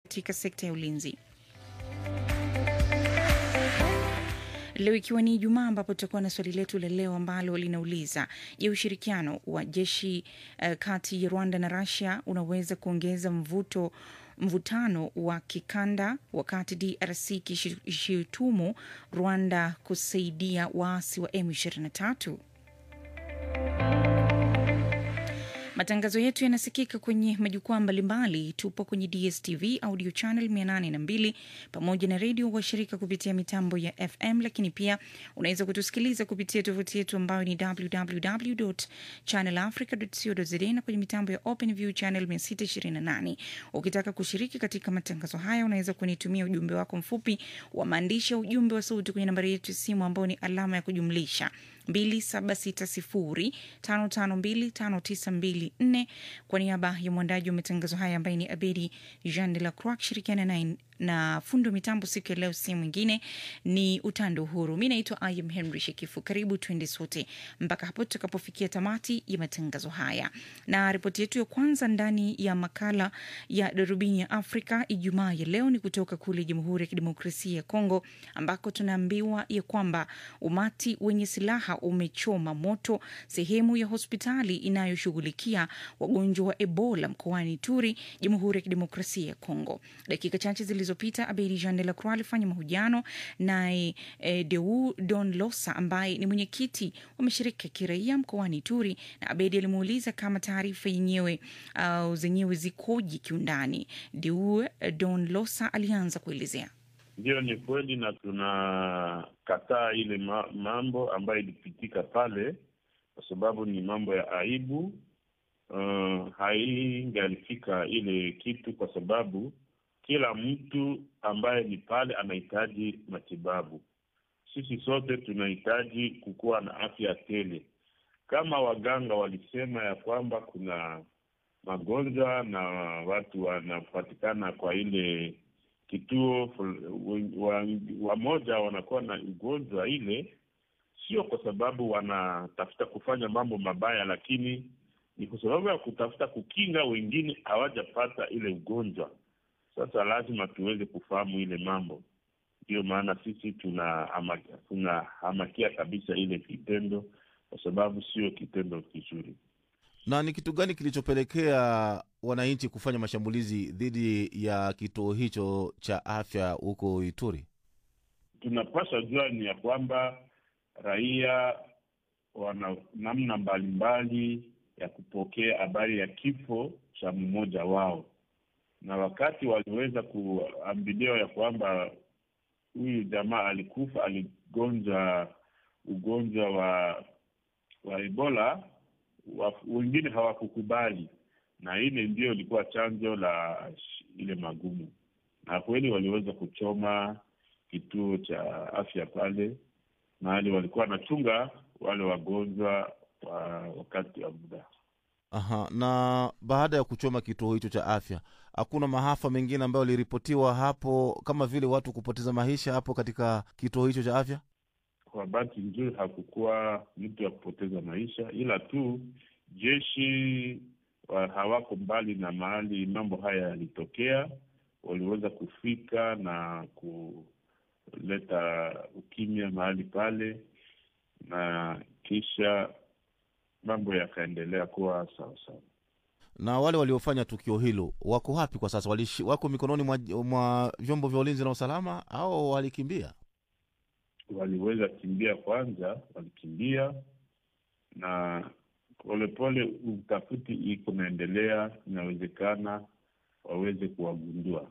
katika sekta ya ulinzi. Leo ikiwa ni Ijumaa, ambapo tutakuwa na swali letu la leo ambalo linauliza je, ushirikiano wa jeshi uh, kati ya Rwanda na Russia unaweza kuongeza mvuto mvutano wa kikanda wakati DRC ikishutumu Rwanda kusaidia waasi wa M23. Matangazo yetu yanasikika kwenye majukwaa mbalimbali. Tupo kwenye DSTV audio channel 802 pamoja na redio washirika kupitia mitambo ya FM, lakini pia unaweza kutusikiliza kupitia tovuti yetu ambayo ni www channelafrica.co.za na kwenye mitambo ya OpenView channel 628. Ukitaka kushiriki katika matangazo haya, unaweza kunitumia ujumbe wako mfupi wa maandishi au ujumbe wa sauti kwenye nambari yetu ya simu ambayo ni alama ya kujumlisha 2760552592 kwa niaba ya mwandaji wa matangazo haya ambaye ni Abedi Jean de la Croix akishirikiana na, na fundi wa mitambo siku ya leo, si mwingine ni Utando Uhuru. Mi naitwa Im Henry Shekifu. Karibu twende sote mpaka hapo tutakapofikia tamati ya matangazo haya, na ripoti yetu ya kwanza ndani ya makala ya darubini ya Afrika Ijumaa ya leo ni kutoka kule Jamhuri ya Kidemokrasia ya Kongo ambako tunaambiwa ya kwamba umati wenye silaha umechoma moto sehemu ya hospitali inayoshughulikia wagonjwa wa Ebola mkoani Turi, Jamhuri ya Kidemokrasia ya Kongo. Dakika chache zilizopita, Abedi Jean de la Croix alifanya mahojiano naye e, Deu Don Losa ambaye ni mwenyekiti wa mashirika ya kiraia mkoani Turi, na Abedi alimuuliza kama taarifa yenyewe uh, zenyewe zikoje kiundani. Deu Don Losa alianza kuelezea. Ndiyo, ni kweli na tunakataa ile ma mambo ambayo ilipitika pale, kwa sababu ni mambo ya aibu. Uh, haingalifika ile kitu, kwa sababu kila mtu ambaye ni pale anahitaji matibabu. Sisi sote tunahitaji kukuwa na afya tele. Kama waganga walisema ya kwamba kuna magonjwa na watu wanapatikana kwa ile kituo wamoja wa wanakuwa na ugonjwa ile, sio kwa sababu wanatafuta kufanya mambo mabaya, lakini ni kwa sababu ya kutafuta kukinga wengine hawajapata ile ugonjwa. Sasa lazima tuweze kufahamu ile mambo, ndiyo maana sisi tunahamakia tuna kabisa ile kitendo, kwa sababu sio kitendo kizuri. Na ni kitu gani kilichopelekea wananchi kufanya mashambulizi dhidi ya kituo hicho cha afya huko Ituri? Tunapaswa jua ni ya kwamba raia wana namna mbalimbali ya kupokea habari ya kifo cha mmoja wao, na wakati waliweza kuambiliwa ya kwamba huyu jamaa alikufa, aligonjwa ugonjwa wa wa Ebola wengine hawakukubali, na ile ndio ilikuwa chanzo la ile magumu, na kweli waliweza kuchoma kituo cha afya pale mahali walikuwa wanachunga wale wagonjwa wa wakati wa muda. Aha, na baada ya kuchoma kituo hicho cha afya, hakuna maafa mengine ambayo yaliripotiwa hapo, kama vile watu kupoteza maisha hapo katika kituo hicho cha afya? Kwa bahati nzuri hakukuwa mtu ya kupoteza maisha, ila tu jeshi wa hawako mbali na mahali mambo haya yalitokea, waliweza kufika na kuleta ukimya mahali pale, na kisha mambo yakaendelea kuwa sawasawa. Na wale waliofanya tukio hilo wako wapi kwa sasa? Walishi, wako mikononi mwa, mwa vyombo vya ulinzi na usalama au walikimbia? Waliweza kimbia kwanza, walikimbia na polepole utafiti iko naendelea, inawezekana waweze kuwagundua.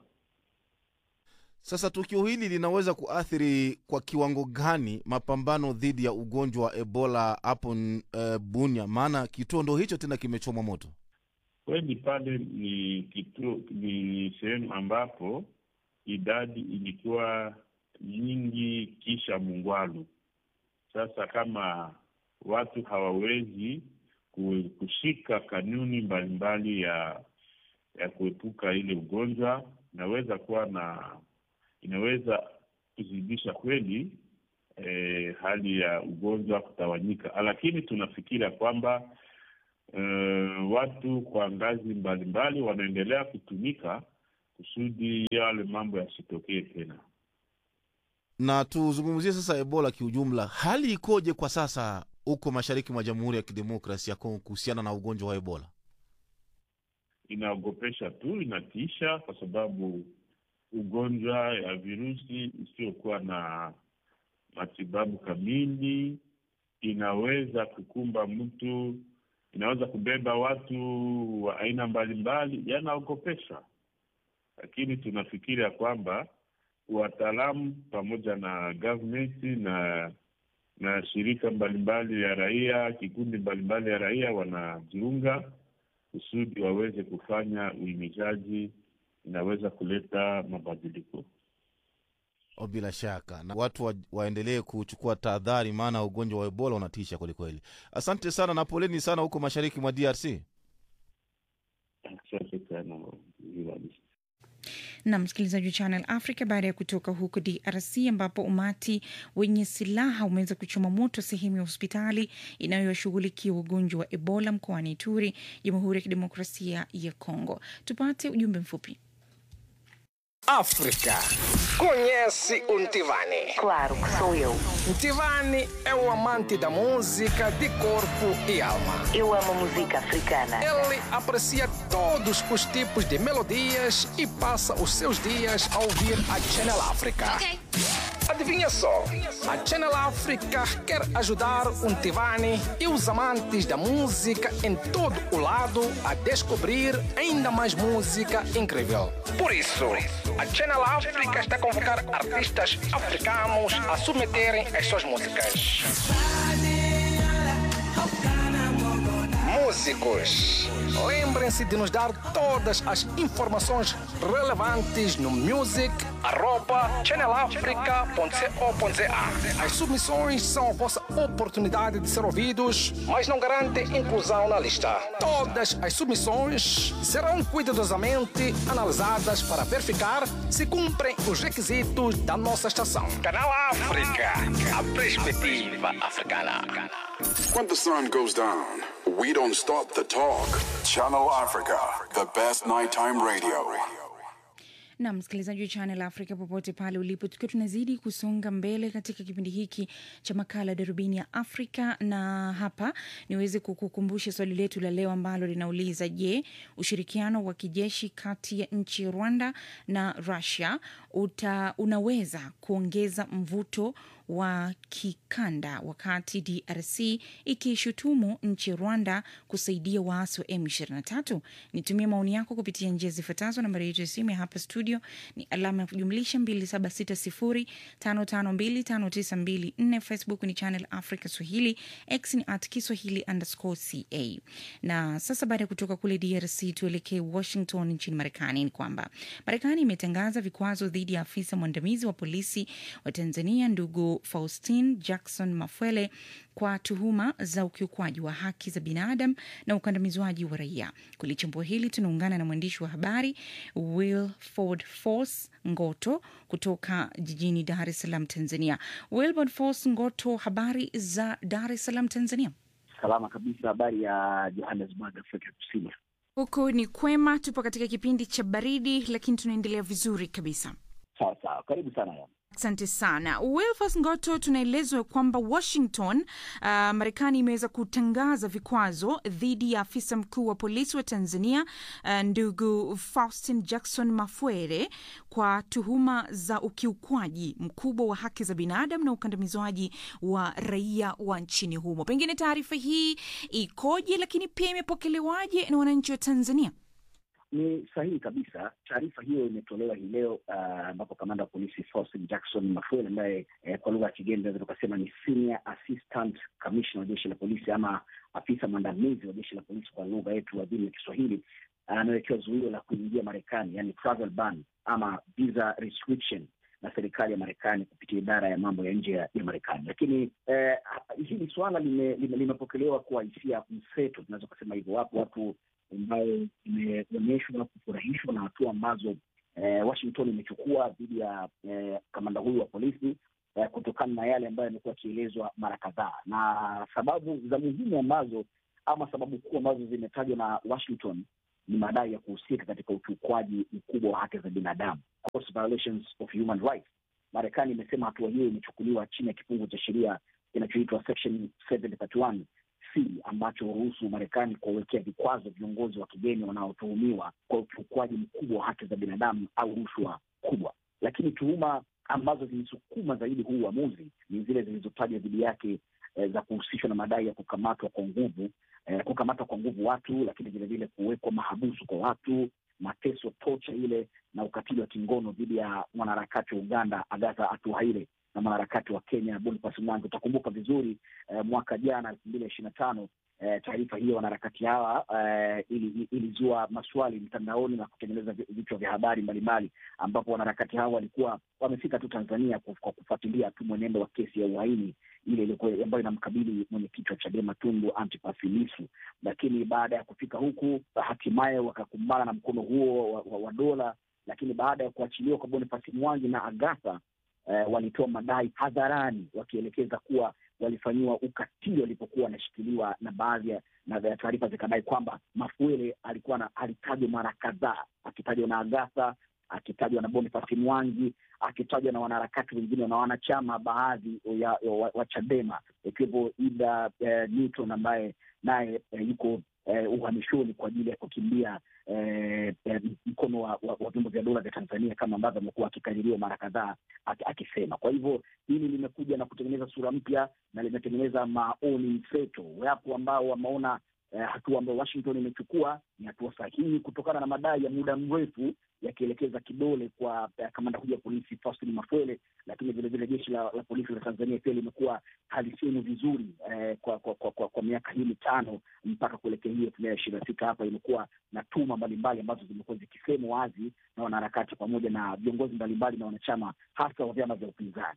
Sasa tukio hili linaweza kuathiri kwa kiwango gani mapambano dhidi ya ugonjwa wa Ebola hapo uh, Bunia? Maana kituo ndo hicho tena kimechomwa moto. Kweli pale ni kituo, ni sehemu ambapo idadi ilikuwa nyingi kisha Mungwalu. Sasa kama watu hawawezi kushika kanuni mbalimbali ya ya kuepuka ile ugonjwa, inaweza kuwa na inaweza kuzidisha kweli eh, hali ya ugonjwa kutawanyika, lakini tunafikiria kwamba eh, watu kwa ngazi mbalimbali wanaendelea kutumika kusudi yale mambo yasitokee tena. Na tuzungumzie sasa Ebola kiujumla, hali ikoje kwa sasa huko mashariki mwa Jamhuri ya Kidemokrasi ya Kongo kuhusiana na ugonjwa wa Ebola? Inaogopesha tu, inatisha, kwa sababu ugonjwa ya virusi isiyokuwa na matibabu kamili inaweza kukumba mtu, inaweza kubeba watu wa aina mbalimbali, yanaogopesha. Lakini tunafikiri ya kwamba wataalamu pamoja na government na na shirika mbalimbali ya raia, kikundi mbalimbali ya raia wanajiunga kusudi waweze kufanya uhimizaji, inaweza kuleta mabadiliko. O, bila shaka na watu wa, waendelee kuchukua tahadhari, maana ugonjwa wa Ebola unatisha kwelikweli. Asante sana na poleni sana huko mashariki mwa DRC. Asante sana Vivalisi. na msikilizaji wa Channel Africa, baada ya kutoka huko DRC ambapo umati wenye silaha umeweza kuchoma moto sehemu ya hospitali inayoshughulikia ugonjwa wa Ebola mkoani Ituri, Jamhuri ya Kidemokrasia ya Kongo. Tupate ujumbe mfupi. África. Conhece o Ntivani? Claro que sou eu. Ntivani é o amante da música de corpo e alma. Eu amo música africana. Ele aprecia todos os tipos de melodias e passa os seus dias a ouvir a Channel África. Adivinha só, a Channel África quer ajudar o Ntivani e os amantes da música em todo o lado a descobrir ainda mais música incrível. Por isso, a Channel África está a convocar artistas africanos a submeterem as suas músicas. Músicos, lembrem-se de nos dar todas as informações relevantes no music@channelafrica.co.za. As submissões são a vossa oportunidade de ser ouvidos, mas não garantem inclusão na lista. Todas as submissões serão cuidadosamente analisadas para verificar se cumprem os requisitos da nossa estação. Canal África, a perspectiva africana. When the sun goes down, we don't stop the talk. Channel Africa, the best nighttime radio. na msikilizaji wa Channel Africa popote pale ulipo, tukiwa tunazidi kusonga mbele katika kipindi hiki cha makala Darubini ya Afrika, na hapa niweze kukukumbusha swali letu la leo ambalo linauliza: Je, ushirikiano wa kijeshi kati ya nchi ya Rwanda na Russia uta, unaweza kuongeza mvuto wa kikanda wakati DRC ikishutumu nchi ya Rwanda kusaidia waasi wa M23? Nitumie maoni yako kupitia njia zifuatazo. Nambari yetu ya simu ya hapa studio ni alama ya kujumlisha 2760552594. Facebook ni Channel Africa Swahili, X ni at Kiswahili underscore ca. Na sasa baada ya kutoka kule DRC tuelekee Washington nchini Marekani. Ni kwamba Marekani imetangaza vikwazo dhidi ya afisa mwandamizi wa polisi wa Tanzania ndugu Faustin Jackson Mafwele kwa tuhuma za ukiukwaji wa haki za binadamu na ukandamizwaji wa raia. Kulichambua hili tunaungana na mwandishi wa habari Wilford Force Ngoto kutoka jijini Dar es Salaam, Tanzania. Wilford Force Ngoto, habari za Dar es Salaam, Tanzania? Salama kabisa. Habari ya Johannesburg, Afrika Kusini? Huku ni kwema, tupo katika kipindi cha baridi, lakini tunaendelea vizuri kabisa. Sawa sawa, karibu sana ya. Asante sana Wilfas Ngoto. Tunaelezwa kwamba Washington, uh, Marekani imeweza kutangaza vikwazo dhidi ya afisa mkuu wa polisi wa Tanzania, uh, ndugu Faustin Jackson Mafwere kwa tuhuma za ukiukwaji mkubwa wa haki za binadamu na ukandamizwaji wa raia wa nchini humo. Pengine taarifa hii ikoje, lakini pia imepokelewaje na wananchi wa Tanzania? Ni sahihi kabisa. Taarifa hiyo imetolewa hii leo ambapo uh, kamanda wa polisi Faustin Jackson Mafwele ambaye eh, kwa lugha ya kigeni naweza tukasema ni senior assistant commissioner wa jeshi la polisi ama afisa mwandamizi wa jeshi la polisi kwa lugha yetu adhimu ya Kiswahili anawekewa uh, zuio la kuingia Marekani, yani travel ban ama visa restriction na serikali ya Marekani kupitia idara ya mambo ya nje ya, ya Marekani. Lakini eh, hili suala limepokelewa lime, lime kwa hisia mseto, tunaweza kusema hivyo. Wapo watu ambayo imeonyeshwa kufurahishwa na hatua ambazo eh, Washington imechukua dhidi ya eh, kamanda huyu wa polisi eh, kutokana na yale ambayo yamekuwa yakielezwa mara kadhaa, na sababu za muhimu ambazo ama sababu kuu ambazo zimetajwa na Washington ni madai ya kuhusika katika ukiukwaji mkubwa wa haki za binadamu, gross violations of human rights. Marekani imesema hatua hiyo imechukuliwa chini ya kifungu cha sheria kinachoitwa section 731 C ambacho huruhusu Marekani kuwawekea vikwazo viongozi wa kigeni wanaotuhumiwa kwa ukiukwaji mkubwa wa haki za binadamu au rushwa kubwa. Lakini tuhuma ambazo zilisukuma zaidi huu uamuzi ni zile zilizotajwa dhidi yake eh, za kuhusishwa na madai ya kukamatwa kwa nguvu eh, kukamatwa kwa nguvu watu, lakini vilevile kuwekwa mahabusu kwa watu, mateso, tocha ile na ukatili wa kingono dhidi ya mwanaharakati wa Uganda Agatha Atuhaire na mwanaharakati wa Kenya Boniface Mwangi. Utakumbuka vizuri eh, mwaka jana elfu mbili ishirini na tano eh, taarifa hiyo wanaharakati hawa eh, ili- ilizua maswali mtandaoni na kutengeneza vi- vichwa vya habari mbalimbali, ambapo wanaharakati hawa walikuwa wamefika tu Tanzania kuf- kwa kufuatilia tu mwenendo wa kesi ya uhaini ile ilikuwa ambayo inamkabili mwenyekiti wa Chadema Tundu Antipas Lissu, lakini baada ya kufika huku hatimaye wakakumbana na mkono huo wa, wa, wa dola. Lakini baada ya kuachiliwa kwa Boniface Mwangi na Agatha eh, walitoa madai hadharani wakielekeza kuwa walifanyiwa ukatili walipokuwa wanashikiliwa, na baadhi ya na ya taarifa zikadai kwamba Mafuele alikuwa na alitajwa mara kadhaa, akitajwa na Agatha, akitajwa na Boniface Mwangi, akitajwa na wanaharakati wengine na wanachama baadhi ya, ya, wa, wa Chadema ikiwepo Ida eh, Newton ambaye naye eh, yuko eh, uhamishoni kwa ajili ya kukimbia eh, eh, mkono wa, wa, wa vyombo vya dola vya Tanzania kama ambavyo amekuwa akikaririwa mara kadhaa aki- akisema. Kwa hivyo hili limekuja na kutengeneza sura mpya na limetengeneza maoni mseto. Wapo ambao wameona eh, hatua ambayo Washington imechukua ni hatua sahihi kutokana na madai ya muda mrefu yakielekeza kidole kwa eh, kamanda huyu wa polisi Faustin Mafwele, lakini vilevile jeshi la, la polisi la Tanzania pia limekuwa halisemi vizuri eh, kwa, kwa, kwa, kwa, kwa miaka hii mitano mpaka kuelekea hii elfu mbili na ishirini na sita hapa imekuwa na tuma mbalimbali ambazo zimekuwa zikisemwa wazi na wanaharakati pamoja na viongozi mbalimbali na wanachama hasa wa vyama vya upinzani.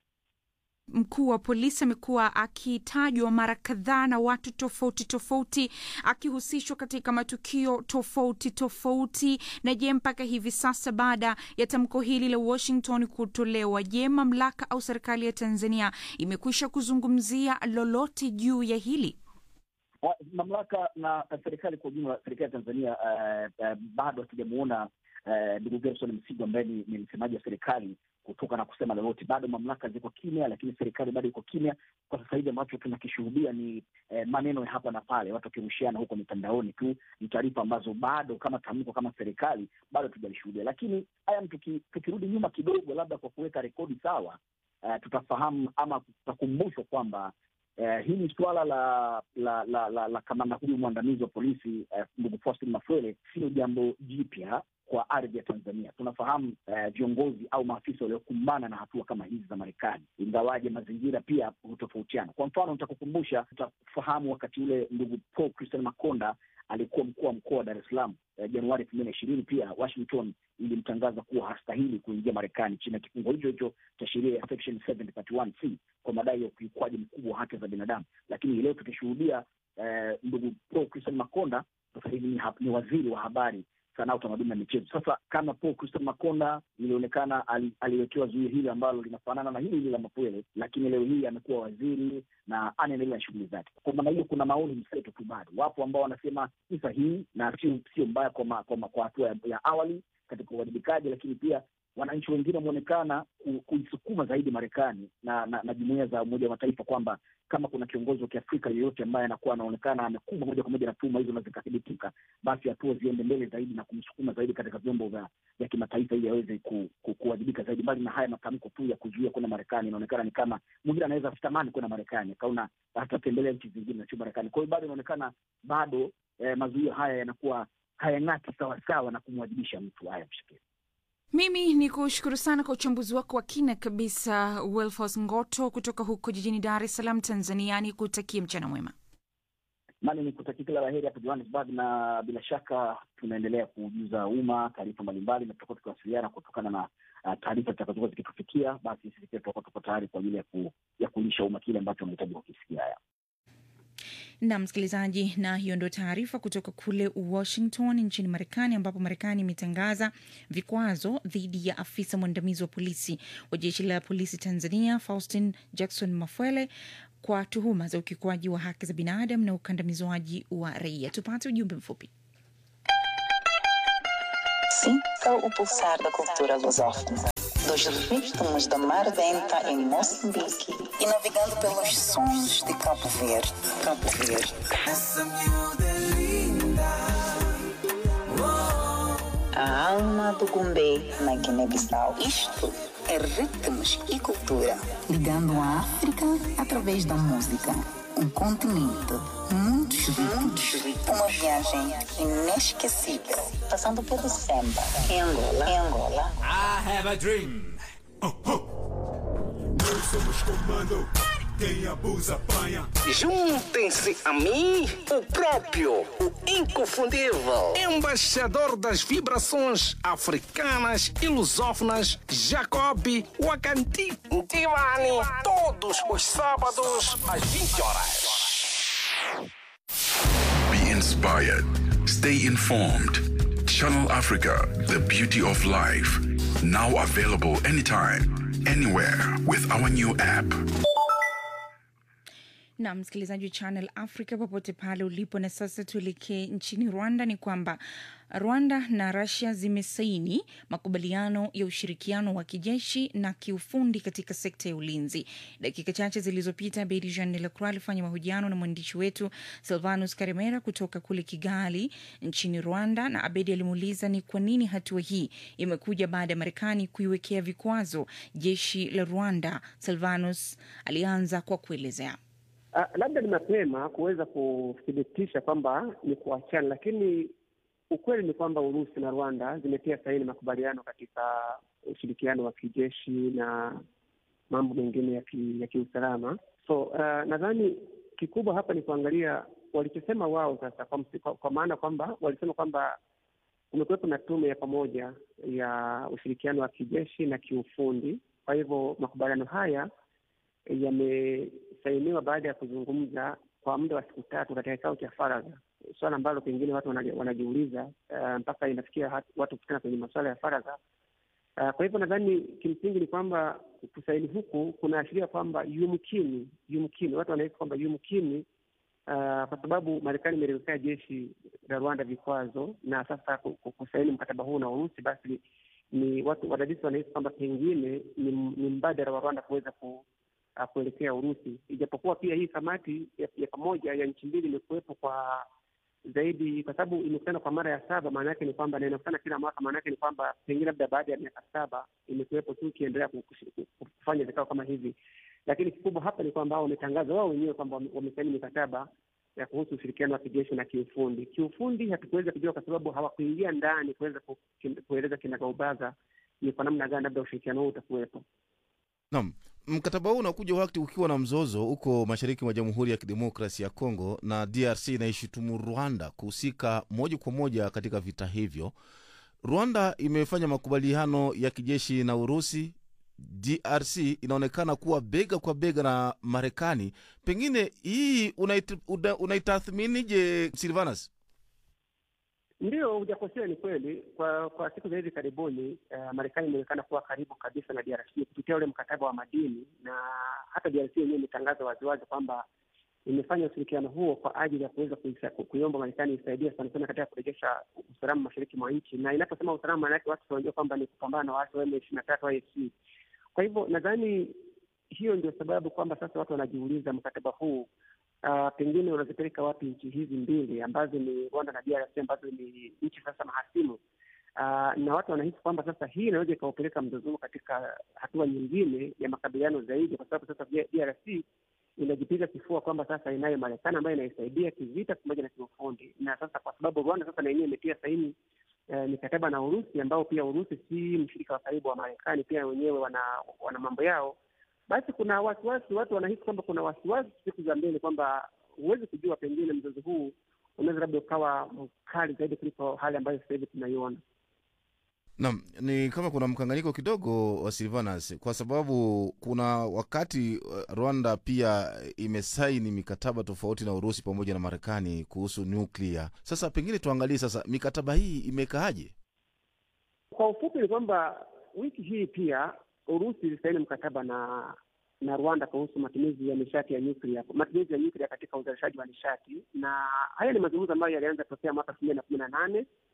Mkuu wa polisi amekuwa akitajwa mara kadhaa na watu tofauti tofauti, akihusishwa katika matukio tofauti tofauti. Na je, mpaka hivi sasa baada ya tamko hili la Washington kutolewa, je, mamlaka au serikali ya Tanzania imekwisha kuzungumzia lolote juu ya hili? Ah, mamlaka na serikali kwa ujumla, serikali ya Tanzania eh, eh, bado hatujamuona eh, ndugu Gerson Msigwa ambaye ni, ni msemaji wa serikali kutoka na kusema lolote. Bado mamlaka ziko kimya, lakini serikali bado iko kimya. Kwa sasa hivi ambacho tunakishuhudia ni eh, maneno ya hapa na pale, watu wakirushiana huko mitandaoni tu. Ni taarifa ambazo bado kama tamko kama serikali bado tujalishuhudia, lakini haya tuki, tukirudi nyuma kidogo, labda kwa kuweka rekodi sawa, eh, tutafahamu ama tutakumbushwa kwamba Eh, hili suala la la la, la, la kamanda huyu mwandamizi wa polisi eh, ndugu Faustin Mafwele sio jambo jipya kwa ardhi ya Tanzania. Tunafahamu eh, viongozi au maafisa waliokumbana na hatua kama hizi za Marekani, ingawaje mazingira pia hutofautiana. Kwa mfano, nitakukumbusha, utafahamu wakati ule ndugu Paul Christian Makonda alikuwa mkuu wa mkoa wa Dar es Salaam eh, Januari elfu mbili na ishirini, pia Washington ilimtangaza kuwa hastahili kuingia Marekani chini ya kifungo hicho hicho cha sheria ya section 731 C kwa madai ya ukiukwaji mkubwa wa haki za binadamu. Lakini hii leo tukishuhudia eh, ndugu Paul Christian Makonda sasa hivi ni, ha- ni waziri wa habari sanaa, utamaduni na michezo. Sasa kama Paul Christian Makonda ilionekana ali, aliwekewa zuio hili ambalo linafanana na hili hili la Mapwele, lakini leo hii amekuwa waziri na anaendelea na shughuli zake. Kwa maana hiyo, kuna maoni mseto tu bado. Wapo ambao wanasema ni sahihi na sio sio mbaya kwa, ma, kwa, ma, kwa hatua ya, ya awali katika uwajibikaji, lakini pia wananchi wengine wameonekana ku- kuisukuma zaidi Marekani na, na, na jumuiya za Umoja wa Mataifa kwamba kama kuna kiongozi wa Kiafrika yeyote ambaye anakuwa anaonekana amekumbwa moja kwa moja na tuhuma hizo na zikathibitika, basi hatua ziende mbele zaidi na kumsukuma zaidi katika vyombo vya vya kimataifa ili aweze ku, ku, kuwajibika zaidi. Mbali na haya matamko tu ya kuzuia kwenda Marekani, inaonekana ni kama mwingine anaweza asitamani kwenda Marekani, akaona atatembelea nchi zingine na sio Marekani. Kwa hiyo bado inaonekana bado eh, mazuio haya yanakuwa hayang'ati sawasawa na kumwajibisha mtu. Haya, mshikili Mimi ni kushukuru sana kwa uchambuzi wako wa kina kabisa, Wilfos Ngoto kutoka huko jijini Dar es Salaam, Tanzania. Ni kutakie mchana mwema. nami ni kutakia kila la heri hapo Johannesburg, na bila shaka tunaendelea kujuza umma taarifa mbalimbali, na tutakuwa tukiwasiliana kutokana na uh, taarifa zitakazokuwa zikitufikia. Basi sisi pia tutakuwa tuko tayari kwa ajili ya, ku, ya kulisha umma kile ambacho unahitaji kukisikia. Haya, na msikilizaji, na hiyo ndio taarifa kutoka kule Washington nchini Marekani, ambapo Marekani imetangaza vikwazo dhidi ya afisa mwandamizi wa polisi wa jeshi la polisi Tanzania Faustin Jackson Mafwele kwa tuhuma za ukiukwaji wa haki za binadamu na ukandamizwaji wa raia. Tupate ujumbe mfupi. Sinta o pulsar da cultura lusófona. Dos ritmos da Mar Denta em Moçambique e navegando pelos sons de Cabo Verde. Cabo Verde. A alma do Gumbê na Guiné-Bissau. Isto é ritmos e cultura. Ligando a África através da música. Um continente, muitos ritmos. Uma viagem inesquecível. Passando pelo Semba, em Angola. Em Angola. I have a dream. Oh, oh. Nós somos comando. Quem abusa, apanha. Juntem-se a mim, o próprio, o inconfundível, embaixador das vibrações africanas e lusófonas, Jacob Wakanti Divani, todos os sábados às 20 horas. Be inspired. Stay informed. Channel Africa, the beauty of life. Now available anytime, anywhere with our new app. na msikilizaji wa Channel Africa popote pale ulipo. Na sasa tuelekee nchini Rwanda. Ni kwamba Rwanda na Russia zimesaini makubaliano ya ushirikiano wa kijeshi na kiufundi katika sekta ya ulinzi. Dakika chache zilizopita, Bedi Jean de la Croix alifanya mahojiano na mwandishi wetu Silvanus Karemera kutoka kule Kigali nchini Rwanda, na Abedi alimuuliza ni kwa nini hatua hii imekuja baada ya Marekani kuiwekea vikwazo jeshi la Rwanda. Silvanus alianza kwa kuelezea. Uh, labda ni mapema kuweza kuthibitisha kwamba ni kuachana, lakini ukweli ni kwamba Urusi na Rwanda zimetia saini makubaliano katika ushirikiano wa kijeshi na mambo mengine ya, ki, ya kiusalama. So uh, nadhani kikubwa hapa ni kuangalia walichosema wao sasa, kwa, kwa, kwa maana kwamba walisema kwamba kumekuwepo na tume ya pamoja ya ushirikiano wa kijeshi na kiufundi. Kwa hivyo makubaliano haya yamesainiwa baada ya kuzungumza kwa muda wa siku tatu katika kikao cha faragha, swala ambalo pengine watu wanajiuliza uh, mpaka inafikia watu kufikana kwenye masuala ya faragha. Uh, kwa hivyo nadhani kimsingi ni kwamba kusaini huku kunaashiria kwamba yumkini, yumkini watu wanahisi kwamba yumkini, uh, kwa sababu Marekani imeliwekea jeshi la Rwanda vikwazo na sasa kusaini mkataba huu na Urusi, basi ni watu wadadisi wanahisi kwamba pengine ni, ni mbadala wa Rwanda kuweza ku uh, kuelekea Urusi, ijapokuwa pia hii kamati ya, ya pamoja ya nchi mbili imekuwepo kwa zaidi, kwa sababu imekutana kwa mara ya saba. Maana yake ni kwamba na inakutana kila mwaka, maana yake ni kwamba pengine labda baada ya miaka saba imekuwepo tu ikiendelea kufanya vikao kama hivi, lakini kikubwa hapa ni kwamba wao wametangaza wao wenyewe kwamba wamesaini mikataba ya kuhusu ushirikiano wa kijeshi na kiufundi. Kiufundi hatukuweza kujua kwa sababu hawakuingia ndani kuweza kueleza kinagaubaga ni kwa namna gani labda ushirikiano huu utakuwepo. Naam, mkataba huu unakuja wakati ukiwa na mzozo huko mashariki mwa Jamhuri ya Kidemokrasi ya Kongo, na DRC inaishutumu Rwanda kuhusika moja kwa moja katika vita hivyo. Rwanda imefanya makubaliano ya kijeshi na Urusi. DRC inaonekana kuwa bega kwa bega na Marekani. Pengine hii unaitathminije, Silvanus? Ndio, hujakosea, ni kweli. Kwa kwa siku za hivi karibuni uh, Marekani imeonekana kuwa karibu kabisa na DRC kupitia ule mkataba wa madini, na hata DRC yenyewe imetangaza waziwazi kwamba imefanya ushirikiano huo kwa ajili ya kuweza kuiomba Marekani isaidie sana sana katika kurejesha usalama mashariki mwa nchi, na inaposema usalama, maana yake watu wanajua kwamba ni kupambana na waasi wa M ishirini na tatu AFC. Kwa hivyo nadhani hiyo ndio sababu kwamba sasa watu wanajiuliza mkataba huu Uh, pengine unazipeleka wapi nchi hizi mbili ambazo ni Rwanda na DRC ambazo ni nchi sasa mahasimu. Uh, na watu wanahisi kwamba sasa hii inaweza ikaupeleka mzozo katika hatua nyingine ya makabiliano zaidi, kwa sababu sasa DRC inajipiga kifua kwamba sasa inayo Marekani ambayo inaisaidia kivita pamoja na kiufundi, na sasa kwa sababu Rwanda sasa na yenyewe imetia saini uh, mikataba na Urusi ambao pia Urusi si mshirika wa karibu wa Marekani, pia wenyewe wana, wana mambo yao basi kuna wasiwasi, watu wanahisi kwamba kuna wasiwasi siku za mbele, kwamba huwezi kujua, pengine mzozo huu unaweza labda ukawa mkali zaidi kuliko hali ambayo sasa hivi tunaiona. Naam, ni kama kuna mkanganyiko kidogo wa Silvanus, kwa sababu kuna wakati Rwanda pia imesaini mikataba tofauti na Urusi pamoja na Marekani kuhusu nuklia. Sasa pengine tuangalie sasa mikataba hii imekaaje? Kwa ufupi ni kwamba wiki hii pia Urusi ilisaini mkataba na na Rwanda kuhusu matumizi ya nishati ya nyuklia, matumizi ya nyuklia katika uzalishaji wa nishati, na haya ni mazungumzo ambayo yalianza tokea mwaka elfu mbili na kumi na nane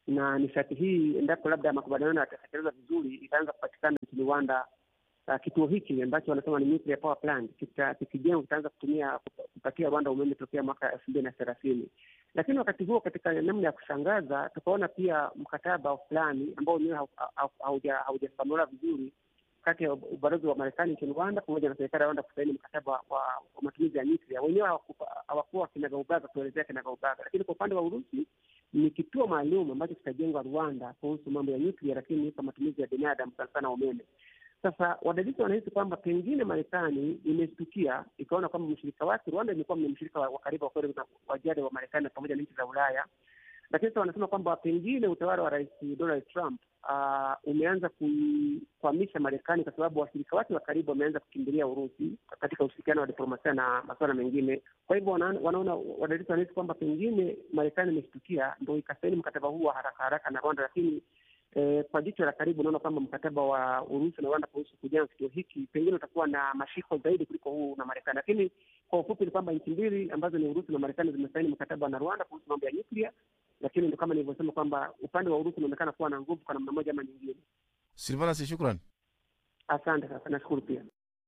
na nishati hii, endapo labda makubaliano yatatekelezwa vizuri, itaanza kupatikana nchini Rwanda. Uh, kituo hiki ambacho wanasema ni nuclear power plant kita- kikijengwa kitaanza kutumia kupatia Rwanda umeme tokea mwaka elfu mbili na thelathini. Lakini wakati huo, katika namna ya kushangaza, tukaona pia mkataba fulani ambao wenyewe hau- hau- hauja- haujafafanuliwa vizuri kati ya ubalozi wa Marekani nchini Rwanda pamoja na serikali ya Rwanda kusaini mkataba wa, wa matumizi ya nyuklia. Wenyewe hawakupa- hawakuwa kinagaubaga kuelezea kinagaubaga, lakini kwa upande wa Urusi ni kituo maalum ambacho kitajengwa Rwanda kuhusu mambo ya nyuklia, lakini kwa matumizi ya binadamu, sana sana umeme. Sasa wadadisi wanahisi kwamba pengine Marekani imeshtukia ikaona kwamba mshirika wake Rwanda imekuwa ni mshirika wa wa karibu wa kweli na wa jadi wa Marekani pamoja na nchi za Ulaya, lakini sasa wanasema kwamba pengine utawala wa Rais Donald Trump uh, umeanza kuikwamisha Marekani kwa sababu washirika wake wa karibu wameanza kukimbilia Urusi katika ushirikiano wa diplomasia na masuala mengine. Kwa hivyo wana- wanaona wadadisi wanahisi kwamba pengine Marekani imeshtukia ndo ikasaini mkataba huu wa haraka haraka na Rwanda, lakini eh, kwa jicho la karibu unaona kwamba mkataba wa Urusi na Rwanda kuhusu kujenga kituo hiki pengine utakuwa na mashiko zaidi kuliko huu na Marekani. Lakini kwa ufupi ni kwamba nchi mbili ambazo ni Urusi na Marekani zimesaini mkataba na Rwanda kuhusu mambo ya nyuklia, lakini ndo kama nilivyosema kwamba upande wa Urusi unaonekana kuwa na nguvu kwa namna moja ama nyingine. Silvanas, shukran. Asante sana, nashukuru pia.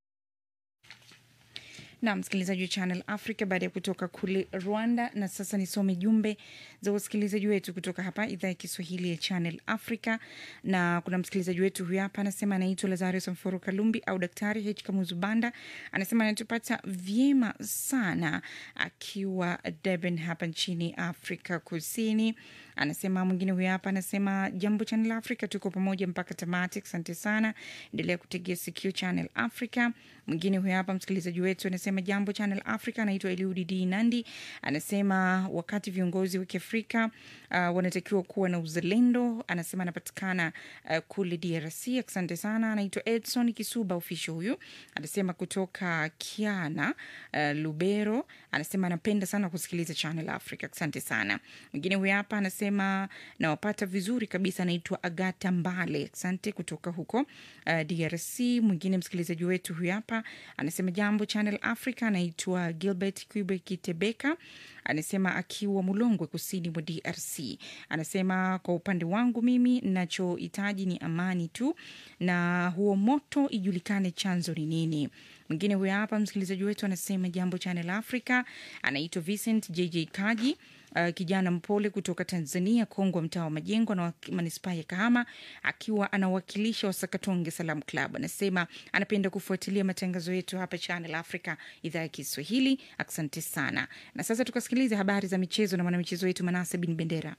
na msikilizaji wa Channel Africa baada ya kutoka kule Rwanda. Na sasa nisome jumbe za wasikilizaji wetu kutoka hapa idhaa ya Kiswahili ya Channel Africa, na kuna msikilizaji wetu huyu hapa anasema anaitwa Lazarus Mforo Kalumbi au Daktari H Kamuzu Banda, anasema anatupata vyema sana akiwa Durban hapa nchini Afrika Kusini. Anasema mwingine huyu hapa anasema jambo Channel Africa, tuko pamoja mpaka tamati. Asante sana, endelea kutegea sikio Channel Africa. Mwingine huyu hapa msikilizaji wetu anasema jambo Channel Africa, anaitwa Eliudi D Nandi, anasema wakati viongozi wa Kiafrika uh, wanatakiwa kuwa na uzalendo. Anasema anapatikana uh, kule DRC. Asante sana, anaitwa Edson Kisuba official huyu, anasema kutoka Kiana uh, Lubero. Anasema anapenda sana kusikiliza Channel Africa. Asante sana. Mwingine huyu hapa anasema nawapata vizuri kabisa, anaitwa Agata Mbale. Asante kutoka huko uh, DRC. Mwingine msikilizaji wetu huyu hapa anasema jambo Channel Africa, anaitwa Gilbert Quibe Kitebeka, anasema akiwa Mulongwe, kusini mwa DRC. Anasema kwa upande wangu mimi nachohitaji ni amani tu, na huo moto ijulikane chanzo ni nini. Mwingine huyo hapa msikilizaji wetu anasema jambo Channel Africa, anaitwa Vincent JJ Kaji. Uh, kijana mpole kutoka Tanzania, Kongwa, mtaa wa Majengo na manispaa ya Kahama, akiwa anawakilisha Wasakatonge Salam Club. Anasema anapenda kufuatilia matangazo yetu hapa Channel Africa, idhaa ya Kiswahili. Asante sana. Na sasa tukasikiliza habari za michezo na mwanamichezo wetu Manase Bin Bendera.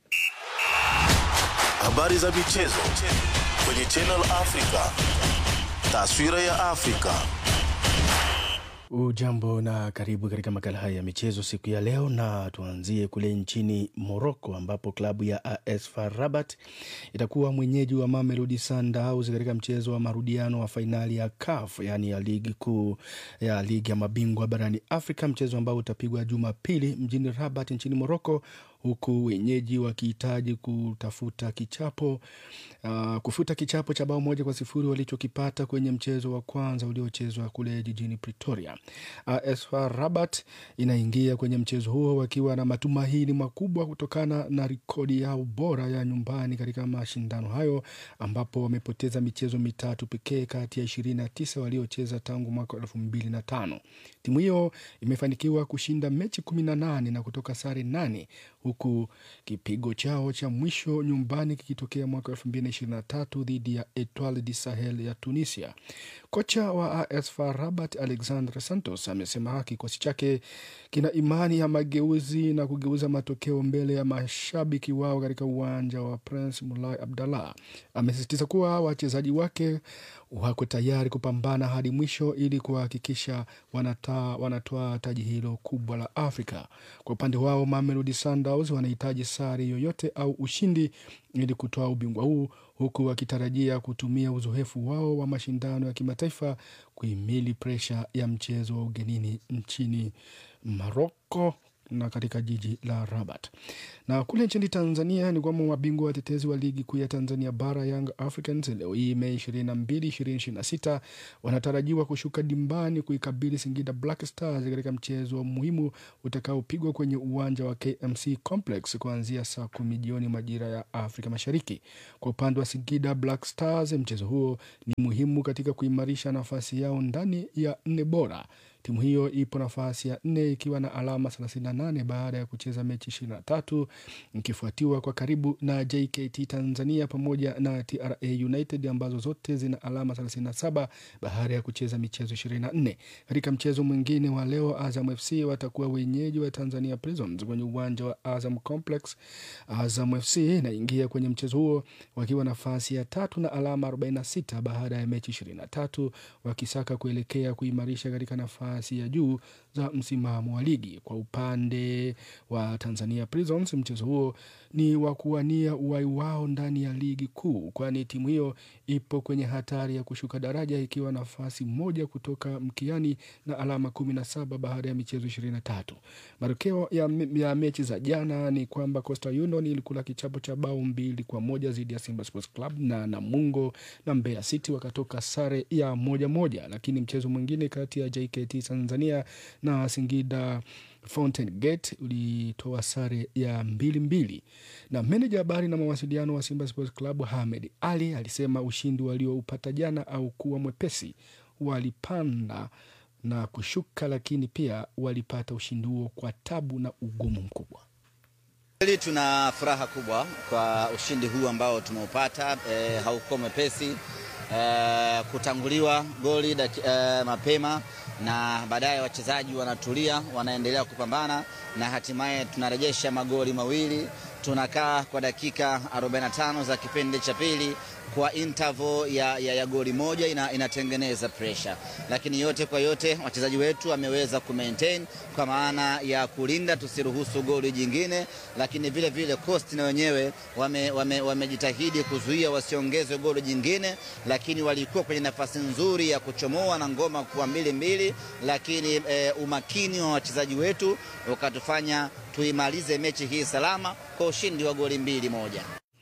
Habari za michezo kwenye Channel Africa. Taswira ya Afrika. Ujambo na karibu katika makala haya ya michezo siku ya leo, na tuanzie kule nchini Morocco ambapo klabu ya AS FAR Rabat itakuwa mwenyeji wa Mamelodi Sundowns katika mchezo wa marudiano wa fainali ya CAF, yaani ya ligi kuu ya ligi ya mabingwa barani Afrika, mchezo ambao utapigwa Jumapili mjini Rabat nchini Morocco huku wenyeji wakihitaji kutafuta kichapo uh, kufuta kichapo cha bao moja kwa sifuri walichokipata kwenye mchezo wa kwanza uliochezwa kule jijini Pretoria. AS FAR Rabat inaingia kwenye mchezo huo wakiwa na matumaini makubwa kutokana na rekodi yao bora ya nyumbani katika mashindano hayo, ambapo wamepoteza michezo mitatu pekee kati ya ishirini na tisa waliocheza tangu mwaka elfu mbili na tano. Timu hiyo imefanikiwa kushinda mechi kumi na nane na kutoka sare nane huku kipigo chao cha mwisho nyumbani kikitokea mwaka elfu mbili na ishirini na tatu dhidi ya Etoile du Sahel ya Tunisia. Kocha wa AS FAR Rabat Alexandre Santos amesema kikosi chake kina imani ya mageuzi na kugeuza matokeo mbele ya mashabiki wao katika uwanja wa Prince Mulai Abdallah. Amesisitiza kuwa wachezaji wake wako tayari kupambana hadi mwisho ili kuhakikisha wanatoa taji hilo kubwa la Afrika. Kwa upande wao, Mamelodi Sundowns wanahitaji sare yoyote au ushindi ili kutoa ubingwa huu, huku wakitarajia kutumia uzoefu wao wa mashindano ya kimataifa kuhimili presha ya mchezo wa ugenini nchini Maroko na katika jiji la Rabat. Na kule nchini Tanzania ni kwamba mabingwa watetezi wa ligi kuu ya Tanzania bara Young Africans leo hii Mei 22, 2026 wanatarajiwa kushuka dimbani kuikabili Singida Black Stars katika mchezo muhimu utakaopigwa kwenye uwanja wa KMC Complex kuanzia saa kumi jioni majira ya Afrika Mashariki. Kwa upande wa Singida Black Stars, mchezo huo ni muhimu katika kuimarisha nafasi yao ndani ya nne bora. Timu hiyo ipo nafasi ya nne ikiwa na alama 38 baada ya kucheza mechi 23 ikifuatiwa kwa karibu na JKT Tanzania pamoja na TRA United ambazo zote zina alama 37 baada ya kucheza michezo 24. Katika mchezo mwingine wa leo, Azam FC watakuwa wenyeji wa Tanzania Prisons kwenye uwanja wa Azam Complex. Azam FC inaingia kwenye mchezo huo wakiwa nafasi ya tatu na alama 46 baada ya mechi 23 wakisaka kuelekea kuimarisha katika nafasi ya juu za msimamo wa ligi. Kwa upande wa Tanzania Prisons, mchezo huo ni wa kuwania uwai wao ndani ya ligi kuu, kwani timu hiyo ipo kwenye hatari ya kushuka daraja ikiwa nafasi moja kutoka mkiani na alama kumi na saba baada ya michezo ishirini na tatu. Matokeo ya, ya mechi za jana ni kwamba Coastal Union ilikula kichapo cha bao mbili kwa moja dhidi ya Simba Sports Club na Namungo na Mbeya City wakatoka sare ya moja moja, lakini mchezo mwingine kati ya JKT Tanzania na Singida Fountain Gate ulitoa sare ya mbili mbili. Na meneja habari na mawasiliano wa Simba Sports Club Hamed Ali alisema ushindi walioupata jana au kuwa mwepesi, walipanda na kushuka, lakini pia walipata ushindi huo kwa tabu na ugumu mkubwa. Kweli tuna furaha kubwa kwa ushindi huu ambao tumeupata. E, haukuwa mwepesi e, kutanguliwa goli daki, e, mapema na baadaye wachezaji wanatulia, wanaendelea kupambana na hatimaye tunarejesha magoli mawili. Tunakaa kwa dakika 45 za kipindi cha pili kwa interval ya, ya, ya goli moja ina, inatengeneza pressure, lakini yote kwa yote wachezaji wetu wameweza kumaintain kwa maana ya kulinda tusiruhusu goli jingine, lakini vile vile Coast na wenyewe wamejitahidi wame, wame kuzuia wasiongeze goli jingine, lakini walikuwa kwenye nafasi nzuri ya kuchomoa na ngoma kuwa mbili mbili, lakini e, umakini wa wachezaji wetu ukatufanya tuimalize mechi hii salama kwa ushindi wa goli mbili moja.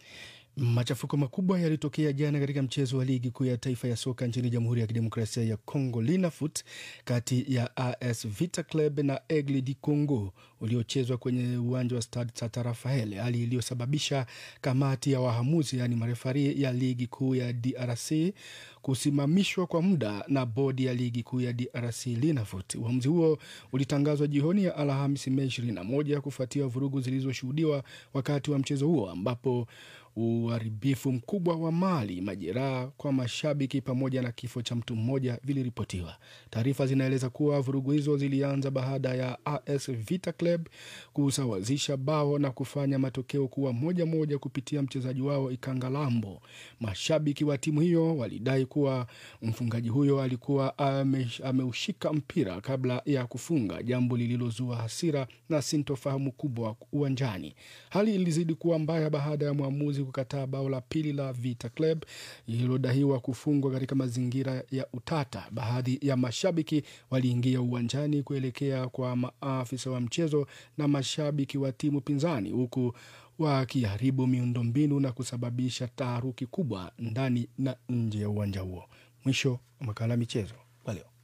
Machafuko makubwa yalitokea jana katika mchezo wa ligi kuu ya taifa ya soka nchini Jamhuri ya Kidemokrasia ya Congo, Linafoot, kati ya AS Vita Club na Aigle du Congo uliochezwa kwenye uwanja wa Stade Tata Rafael, hali iliyosababisha kamati ya wahamuzi, yaani marefari ya ligi kuu ya DRC kusimamishwa kwa muda na bodi ya ligi kuu ya DRC Linafoot. Uamuzi huo ulitangazwa jioni ya Alhamisi Mei 21 kufuatia vurugu zilizoshuhudiwa wakati wa mchezo huo ambapo uharibifu mkubwa wa mali, majeraha kwa mashabiki pamoja na kifo cha mtu mmoja viliripotiwa. Taarifa zinaeleza kuwa vurugu hizo zilianza baada ya AS Vita Club kusawazisha bao na kufanya matokeo kuwa moja moja kupitia mchezaji wao Ikangalambo. Mashabiki wa timu hiyo walidai kuwa mfungaji huyo alikuwa ameushika mpira kabla ya kufunga, jambo lililozua hasira na sintofahamu kubwa uwanjani. Hali ilizidi kuwa mbaya baada ya mwamuzi kukataa bao la pili la Vita Club lililodaiwa kufungwa katika mazingira ya utata. Baadhi ya mashabiki waliingia uwanjani kuelekea kwa maafisa wa mchezo na mashabiki wa timu pinzani, huku wakiharibu miundombinu na kusababisha taharuki kubwa ndani na nje ya uwanja huo. Mwisho wa makala michezo kwa leo.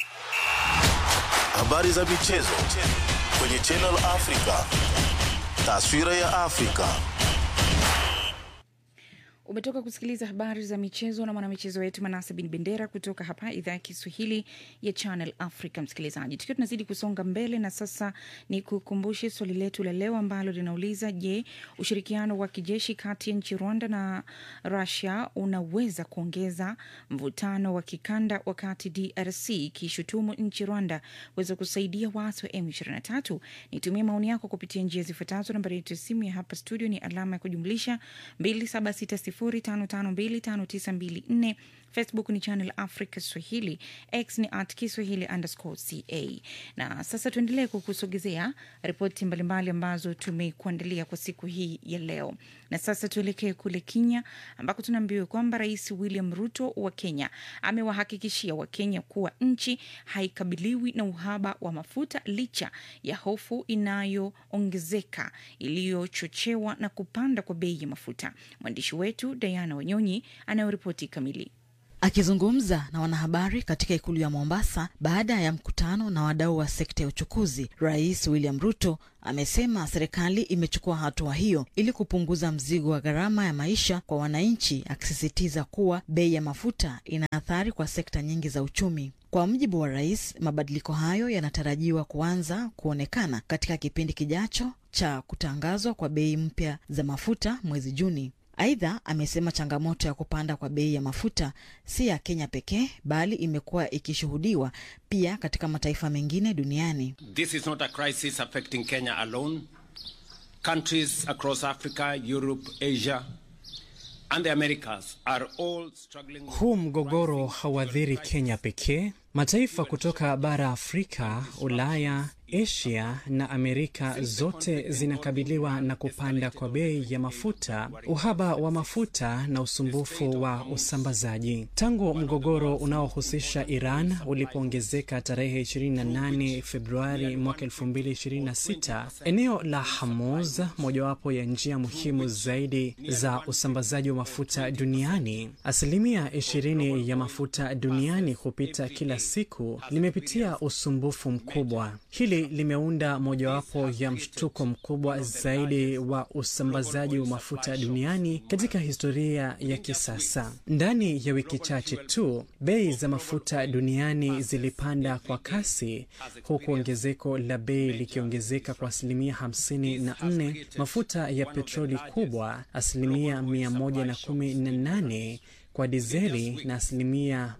Habari za michezo kwenye Channel Africa. Taswira ya Afrika. Umetoka kusikiliza habari za michezo na mwanamichezo wetu Manase Bin Bendera kutoka hapa idhaa ya Kiswahili ya Channel Africa. Msikilizaji, tukiwa tunazidi kusonga mbele, na sasa ni kukumbushe swali letu la leo ambalo linauliza: Je, ushirikiano wa kijeshi kati ya nchi Rwanda na Russia unaweza kuongeza mvutano wa kikanda, wakati DRC ikishutumu nchi Rwanda weza kusaidia waasi wa M23? Nitumie maoni yako kupitia njia zifuatazo. Nambari yetu ya simu ya hapa studio ni alama ya kujumlisha 2760 2760552594 facebook ni channel africa swahili x ni at kiswahili underscore ca na sasa tuendelee kukusogezea ripoti mbalimbali ambazo tumekuandalia kwa siku hii ya leo na sasa tuelekee kule kenya ambako tunaambiwa kwamba rais william ruto wa kenya amewahakikishia wakenya kuwa nchi haikabiliwi na uhaba wa mafuta licha ya hofu inayoongezeka iliyochochewa na kupanda kwa bei ya mafuta mwandishi wetu diana wanyonyi anayoripoti kamili Akizungumza na wanahabari katika ikulu ya Mombasa baada ya mkutano na wadau wa sekta ya uchukuzi, Rais William Ruto amesema serikali imechukua hatua hiyo ili kupunguza mzigo wa gharama ya maisha kwa wananchi, akisisitiza kuwa bei ya mafuta ina athari kwa sekta nyingi za uchumi. Kwa mujibu wa rais, mabadiliko hayo yanatarajiwa kuanza kuonekana katika kipindi kijacho cha kutangazwa kwa bei mpya za mafuta mwezi Juni. Aidha, amesema changamoto ya kupanda kwa bei ya mafuta si ya Kenya pekee, bali imekuwa ikishuhudiwa pia katika mataifa mengine duniani. This is not a crisis affecting Kenya alone. Countries across Africa, Europe, Asia, and the Americas are all struggling. Huu mgogoro hauathiri Kenya pekee. Mataifa kutoka bara Afrika, Ulaya, Asia na Amerika zote zinakabiliwa na kupanda kwa bei ya mafuta, uhaba wa mafuta na usumbufu wa usambazaji. Tangu mgogoro unaohusisha Iran ulipoongezeka tarehe 28 Februari mwaka 2026, eneo la Hormuz, mojawapo ya njia muhimu zaidi za usambazaji wa mafuta duniani, asilimia 20 ya mafuta duniani hupita kila siku, limepitia usumbufu mkubwa. Hili limeunda mojawapo ya mshtuko mkubwa zaidi wa usambazaji wa mafuta duniani katika historia ya kisasa. Ndani ya wiki chache tu, bei za mafuta duniani zilipanda kwa kasi, huku ongezeko la bei likiongezeka kwa asilimia 54, mafuta ya petroli kubwa asilimia 118 kwa dizeli na asilimia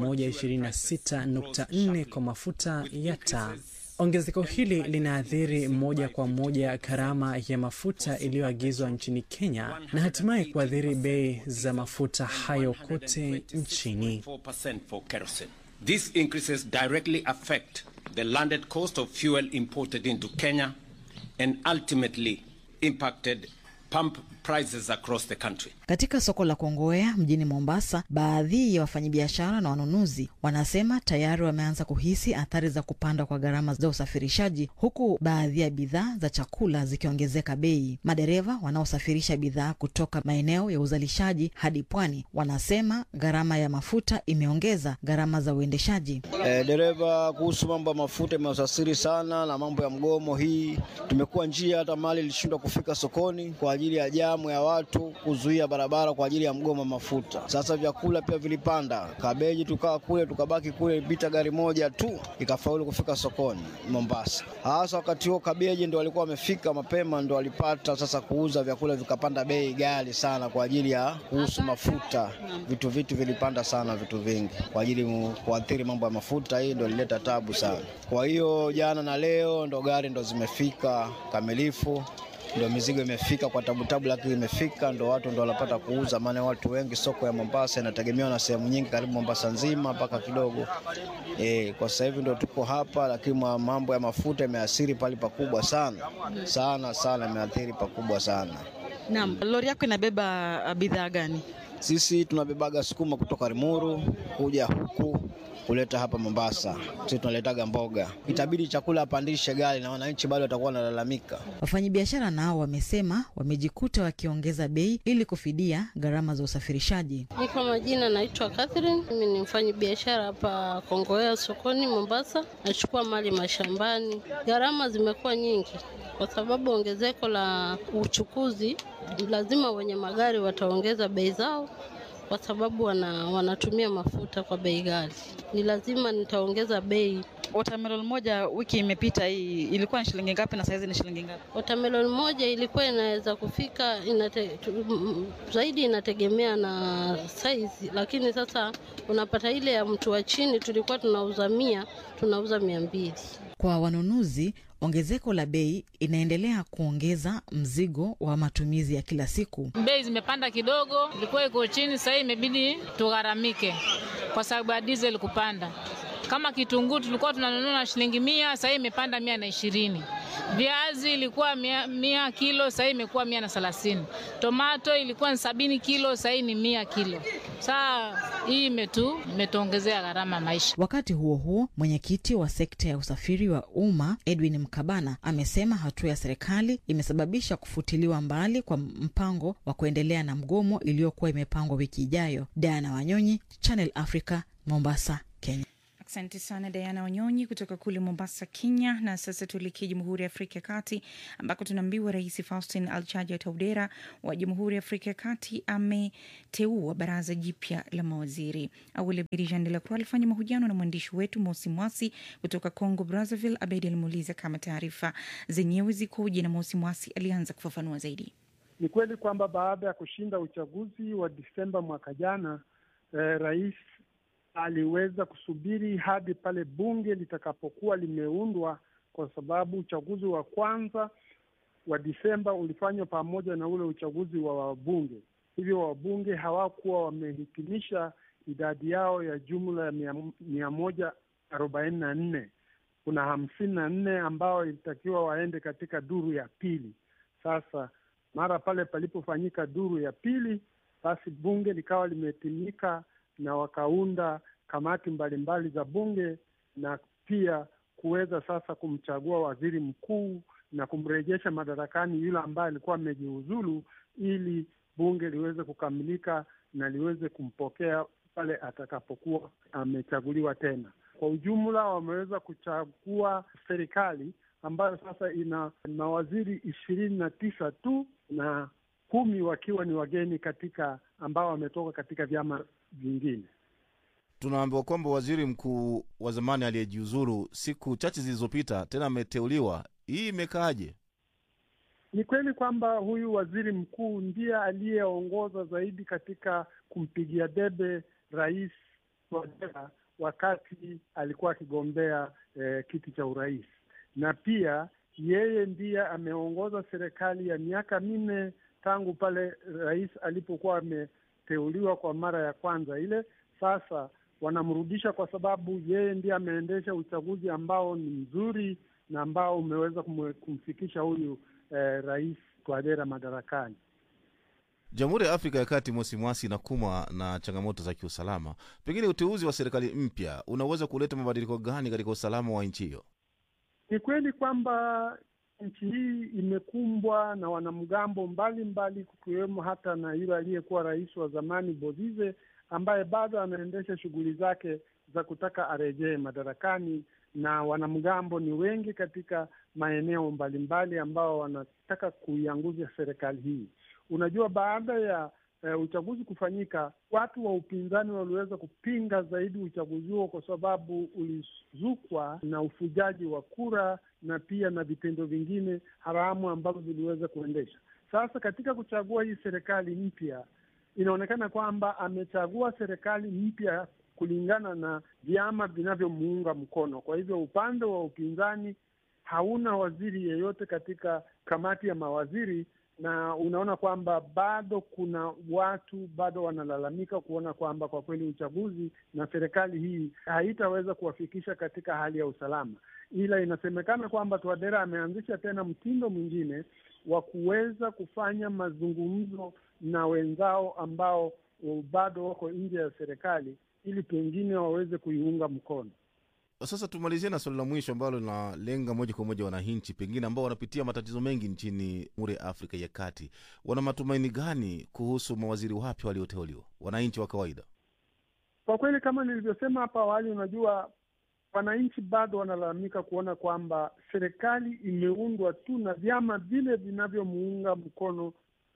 126.4 kwa mafuta ya taa. Ongezeko hili linaathiri moja kwa moja gharama ya mafuta iliyoagizwa nchini Kenya na hatimaye kuathiri bei za mafuta hayo kote nchini. 4% for kerosene. These increases directly affect the landed cost of fuel imported into Kenya and ultimately impacted pump prices across the country. Katika soko la Kongowea mjini Mombasa, baadhi ya wafanyabiashara na wanunuzi wanasema tayari wameanza kuhisi athari za kupanda kwa gharama za usafirishaji, huku baadhi ya bidhaa za chakula zikiongezeka bei. Madereva wanaosafirisha bidhaa kutoka maeneo ya uzalishaji hadi pwani wanasema gharama ya mafuta imeongeza gharama za uendeshaji. E, dereva, kuhusu mambo ya mafuta imeusasiri sana, na mambo ya mgomo hii tumekuwa njia, hata mali ilishindwa kufika sokoni kwa ajili ya jamu ya watu kuzuia barabara kwa ajili ya mgomo wa mafuta. Sasa vyakula pia vilipanda, kabeji tukaa kule tukabaki kule, ilipita gari moja tu ikafaulu kufika sokoni Mombasa. Hasa wakati huo kabeji ndo walikuwa wamefika mapema, ndo walipata sasa kuuza vyakula, vikapanda bei ghali sana kwa ajili ya kuhusu mafuta. Vitu vitu vilipanda sana, vitu vingi kwa ajili mu- kuathiri mambo ya mafuta. Hii ndo ilileta tabu sana. Kwa hiyo jana na leo ndo gari ndo zimefika kamilifu ndo mizigo imefika kwa tabutabu, lakini imefika, ndo watu ndo wanapata kuuza. Maana watu wengi, soko ya Mombasa inategemewa na sehemu nyingi, karibu Mombasa nzima mpaka kidogo e, kwa sasa hivi ndo tuko hapa, lakini ma- mambo ya mafuta imeathiri pale pakubwa sana sana sana, imeathiri pakubwa sana. Naam, lori yako inabeba uh, bidhaa gani? Sisi tunabebaga sukuma kutoka Limuru kuja huku kuleta hapa Mombasa. Sisi tunaletaga mboga, itabidi chakula apandishe gari na wananchi bado watakuwa wanalalamika. Wafanyabiashara nao wamesema wamejikuta wakiongeza bei ili kufidia gharama za usafirishaji. Mi kwa majina naitwa Catherine. Mimi ni mfanyi biashara hapa Kongowea sokoni Mombasa. Nachukua mali mashambani. Gharama zimekuwa nyingi kwa sababu ongezeko la uchukuzi, lazima wenye magari wataongeza bei zao kwa sababu wana, wanatumia mafuta kwa bei ghali. Ni lazima nitaongeza bei. Watermelon moja wiki imepita hii ilikuwa ni shilingi ngapi na saizi ni shilingi ngapi? Watermelon moja ilikuwa inaweza kufika inate, tu, m- zaidi inategemea na size, lakini sasa unapata ile ya mtu wa chini tulikuwa tunauza mia, tunauza mia mbili. Kwa wanunuzi, ongezeko la bei inaendelea kuongeza mzigo wa matumizi ya kila siku. Bei zimepanda kidogo, ilikuwa iko chini, sasa hii imebidi tugharamike kwa sababu ya diesel kupanda. Kama kitunguu tulikuwa tunanunua na shilingi mia, sasa hii imepanda mia na ishirini. Viazi ilikuwa mia, mia kilo, sasa hii imekuwa mia na thelathini. Tomato ilikuwa ni sabini kilo, sasa hii ni mia kilo. Saa hii imetu imetuongezea gharama ya maisha. Wakati huo huo, mwenyekiti wa sekta ya usafiri wa umma Edwin Mkabana amesema hatua ya serikali imesababisha kufutiliwa mbali kwa mpango wa kuendelea na mgomo iliyokuwa imepangwa wiki ijayo. Diana Wanyonyi, Channel Africa, Mombasa, Kenya. Asante sana Diana Wanyonyi kutoka kule Mombasa, Kenya. Na sasa tuelekee Jamhuri ya Afrika ya Kati ambako tunaambiwa Rais Faustin Alchaja Taudera wa Jamhuri ya Afrika ya Kati ameteua baraza jipya la mawaziri. Awali Abedi Jean de la Croix alifanya mahojiano na mwandishi wetu Mosi Mwasi kutoka Congo Brazzaville. Abedi alimuuliza kama taarifa zenyewe zikoje, na Mosi Mwasi alianza kufafanua zaidi. Ni kweli kwamba baada ya kushinda uchaguzi wa Disemba mwaka jana, eh, rais aliweza kusubiri hadi pale bunge litakapokuwa limeundwa, kwa sababu uchaguzi wa kwanza wa Disemba ulifanywa pamoja na ule uchaguzi wa wabunge. Hivyo wabunge hawakuwa wamehitimisha idadi yao ya jumla ya mia, mia moja arobaini na nne. Kuna hamsini na nne ambao ilitakiwa waende katika duru ya pili. Sasa mara pale palipofanyika duru ya pili, basi bunge likawa limetimika na wakaunda kamati mbalimbali mbali za bunge na pia kuweza sasa kumchagua waziri mkuu na kumrejesha madarakani yule ambaye alikuwa amejiuzulu, ili bunge liweze kukamilika na liweze kumpokea pale atakapokuwa amechaguliwa tena. Kwa ujumla, wameweza kuchagua serikali ambayo sasa ina mawaziri ishirini na tisa tu na kumi wakiwa ni wageni katika ambao wametoka katika vyama vingine. Tunaambiwa kwamba waziri mkuu wa zamani aliyejiuzuru siku chache zilizopita tena ameteuliwa. Hii imekaaje? Ni kweli kwamba huyu waziri mkuu ndiye aliyeongoza zaidi katika kumpigia debe rais Touadera wakati alikuwa akigombea eh, kiti cha urais, na pia yeye ndiye ameongoza serikali ya miaka minne tangu pale rais alipokuwa ameteuliwa kwa mara ya kwanza ile. Sasa wanamrudisha kwa sababu yeye ndiye ameendesha uchaguzi ambao ni mzuri na ambao umeweza kumfikisha huyu eh, rais Touadera madarakani. Jamhuri ya Afrika ya Kati, Mosi Mwasi, inakumbwa na changamoto za kiusalama. Pengine uteuzi wa serikali mpya unaweza kuleta mabadiliko gani katika usalama wa nchi hiyo? Ni kweli kwamba nchi hii imekumbwa na wanamgambo mbalimbali, kukiwemo hata na yule aliyekuwa rais wa zamani Bozize ambaye bado anaendesha shughuli zake za kutaka arejee madarakani, na wanamgambo ni wengi katika maeneo mbalimbali ambao wanataka kuiangusha serikali hii. Unajua, baada ya uh, uchaguzi kufanyika, watu wa upinzani waliweza kupinga zaidi uchaguzi huo kwa sababu ulizukwa na ufujaji wa kura na pia na vitendo vingine haramu ambavyo viliweza kuendesha. Sasa katika kuchagua hii serikali mpya inaonekana kwamba amechagua serikali mpya kulingana na vyama vinavyomuunga mkono. Kwa hivyo upande wa upinzani hauna waziri yeyote katika kamati ya mawaziri, na unaona kwamba bado kuna watu bado wanalalamika kuona kwamba kwa kweli uchaguzi na serikali hii haitaweza kuwafikisha katika hali ya usalama, ila inasemekana kwamba Touadera ameanzisha tena mtindo mwingine wa kuweza kufanya mazungumzo na wenzao ambao bado wako nje ya serikali ili pengine waweze kuiunga mkono. Sasa tumalizie na swali la mwisho ambalo linalenga moja kwa moja wananchi pengine ambao wanapitia matatizo mengi nchini Jamhuri ya Afrika ya Kati. Wana matumaini gani kuhusu mawaziri wapya walioteuliwa, wananchi wa kawaida? Kwa kweli, kama nilivyosema hapo awali, unajua wananchi bado wanalalamika kuona kwamba serikali imeundwa tu na vyama vile vinavyomuunga mkono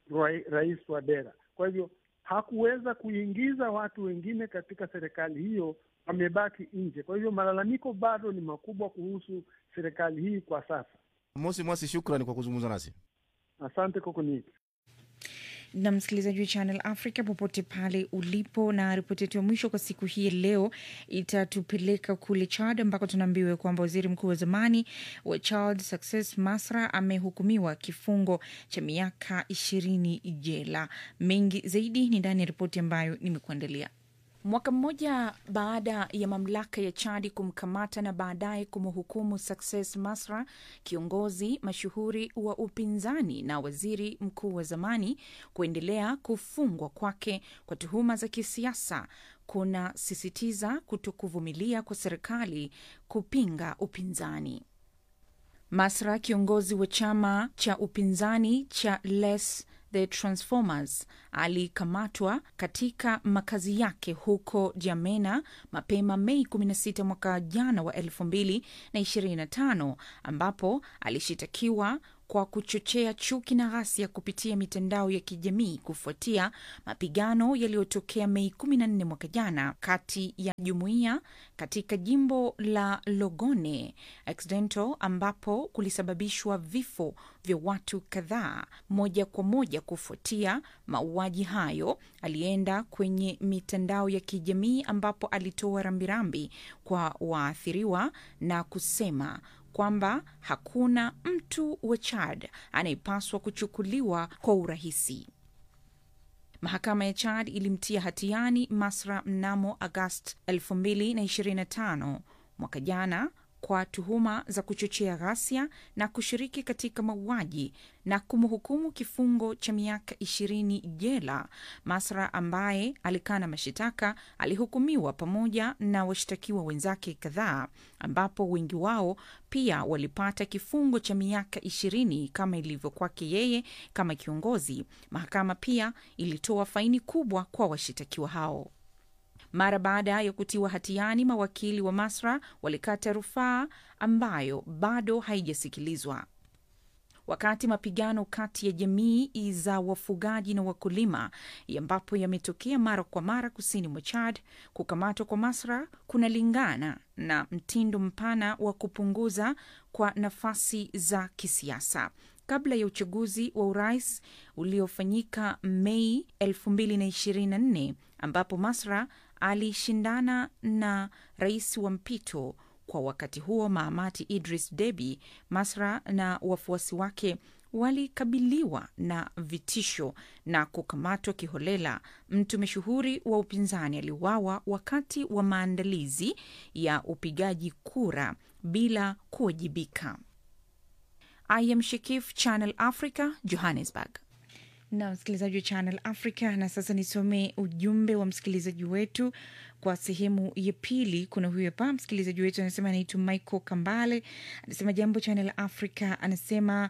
rais Touadera. Kwa hivyo hakuweza kuingiza watu wengine katika serikali hiyo, wamebaki nje. Kwa hivyo malalamiko bado ni makubwa kuhusu serikali hii kwa sasa. Mosi Mwasi, shukrani kwa kuzungumza nasi, asante kwa kuniita. na msikilizaji wa Channel Africa popote pale ulipo, na ripoti yetu ya mwisho kwa siku hii leo itatupeleka kule Chad ambako tunaambiwa kwamba waziri mkuu wa zamani wa Chad Success Masra amehukumiwa kifungo cha miaka ishirini jela. Mengi zaidi ni ndani ya ripoti ambayo nimekuandalia. Mwaka mmoja baada ya mamlaka ya Chadi kumkamata na baadaye kumhukumu Success Masra, kiongozi mashuhuri wa upinzani na waziri mkuu wa zamani, kuendelea kufungwa kwake kwa tuhuma za kisiasa kunasisitiza kutokuvumilia kwa serikali kupinga upinzani. Masra, kiongozi wa chama cha upinzani cha Les the Transformers alikamatwa katika makazi yake huko Jamena mapema Mei 16 mwaka jana wa 2025 ambapo alishitakiwa kwa kuchochea chuki na ghasia kupitia mitandao ya kijamii kufuatia mapigano yaliyotokea Mei 14 mwaka jana kati ya jumuiya katika jimbo la Logone Occidental ambapo kulisababishwa vifo vya watu kadhaa. Moja kwa moja kufuatia mauaji hayo, alienda kwenye mitandao ya kijamii ambapo alitoa rambirambi kwa waathiriwa na kusema kwamba hakuna mtu wa Chad anayepaswa kuchukuliwa kwa urahisi. Mahakama ya Chad ilimtia hatiani Masra mnamo Agasti 2025 mwaka jana kwa tuhuma za kuchochea ghasia na kushiriki katika mauaji na kumhukumu kifungo cha miaka ishirini jela. Masra ambaye alikana mashitaka alihukumiwa pamoja na washtakiwa wenzake kadhaa, ambapo wengi wao pia walipata kifungo cha miaka ishirini kama ilivyo kwake yeye kama kiongozi. Mahakama pia ilitoa faini kubwa kwa washitakiwa hao. Mara baada ya kutiwa hatiani, mawakili wa Masra walikata rufaa ambayo bado haijasikilizwa. Wakati mapigano kati ya jamii za wafugaji na wakulima ambapo yametokea mara kwa mara kusini mwa Chad, kukamatwa kwa Masra kunalingana na mtindo mpana wa kupunguza kwa nafasi za kisiasa kabla ya uchaguzi wa urais uliofanyika Mei 2024 ambapo Masra alishindana na rais wa mpito kwa wakati huo Mahamati Idris Deby. Masra na wafuasi wake walikabiliwa na vitisho na kukamatwa kiholela. Mtu mashuhuri wa upinzani aliuawa wakati wa maandalizi ya upigaji kura bila kuwajibika. I am Shekif, Channel Africa, Johannesburg. Na msikilizaji wa Channel Africa, na sasa nisome ujumbe wa msikilizaji wetu kwa sehemu ya pili. Kuna huyu hapa msikilizaji wetu anasema anaitwa Michael Kambale, anasema jambo Channel Africa, anasema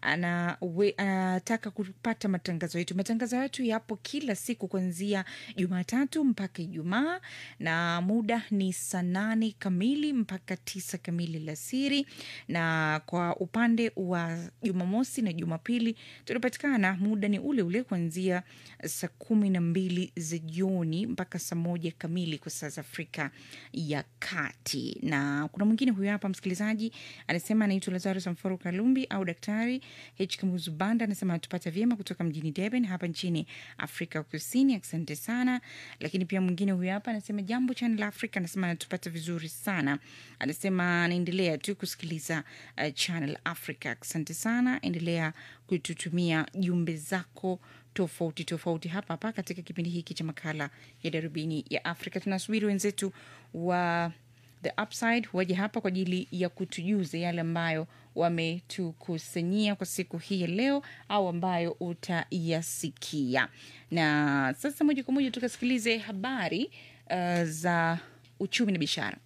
anataka kupata matangazo yetu. Matangazo yetu yapo kila siku kuanzia Jumatatu mpaka Ijumaa, na muda ni saa nane kamili mpaka tisa kamili alasiri, na kwa upande wa Jumamosi na Jumapili tunapatikana muda ni ule ule kuanzia saa kumi na mbili za jioni mpaka saa moja kamili kwa saa za Afrika ya Kati. Na kuna mwingine huyo hapa msikilizaji anasema anaitwa Lazaro Samforo Kalumbi au Daktari H Kamuzu Banda, anasema anatupata vyema kutoka mjini Durban hapa nchini Afrika Kusini. Asante sana. Lakini pia mwingine huyo hapa anasema jambo Channel Africa, anasema anatupata vizuri sana, anasema anaendelea tu kusikiliza uh, Channel Africa. Asante sana, endelea kututumia jumbe zako tofauti tofauti hapa hapa katika kipindi hiki cha makala ya darubini ya Afrika. Tunasubiri wenzetu wa The Upside waje hapa kwa ajili ya kutujuza yale ambayo wametukusanyia kwa siku hii ya leo au ambayo utayasikia. Na sasa moja kwa moja tukasikilize habari uh, za uchumi na biashara.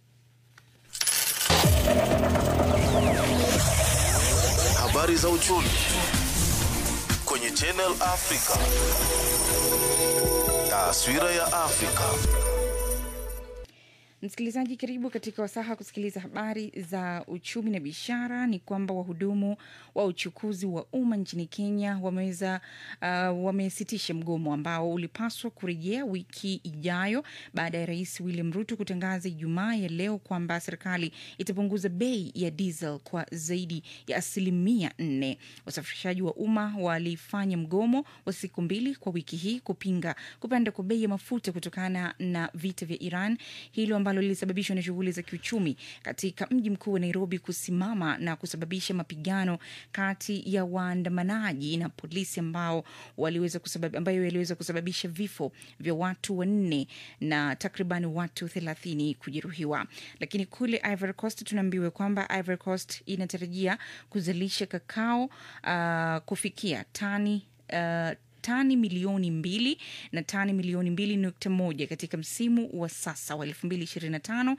Habari za uchumi kwenye Channel Africa. Taswira ya Afrika. Msikilizaji, karibu katika wasaha kusikiliza habari za uchumi na biashara. Ni kwamba wahudumu wa uchukuzi wa umma nchini Kenya wameweza uh, wamesitisha mgomo ambao ulipaswa kurejea wiki ijayo baada ya Rais William Ruto kutangaza Ijumaa ya leo kwamba serikali itapunguza bei ya diesel kwa zaidi ya asilimia nne. Wasafirishaji wa umma walifanya mgomo wa siku mbili kwa wiki hii kupinga kupanda kwa bei ya mafuta kutokana na vita vya Iran, hilo ambalo lilisababishwa na shughuli za kiuchumi katika mji mkuu wa Nairobi kusimama na kusababisha mapigano kati ya waandamanaji na polisi ambao waliweza kusabab, ambayo yaliweza kusababisha vifo vya watu wanne na takriban watu thelathini kujeruhiwa. Lakini kule Ivory Coast tunaambiwa kwamba Ivory Coast inatarajia kuzalisha kakao uh, kufikia tani uh, tani milioni mbili na tani milioni mbili nukta moja katika msimu wa sasa wa 2025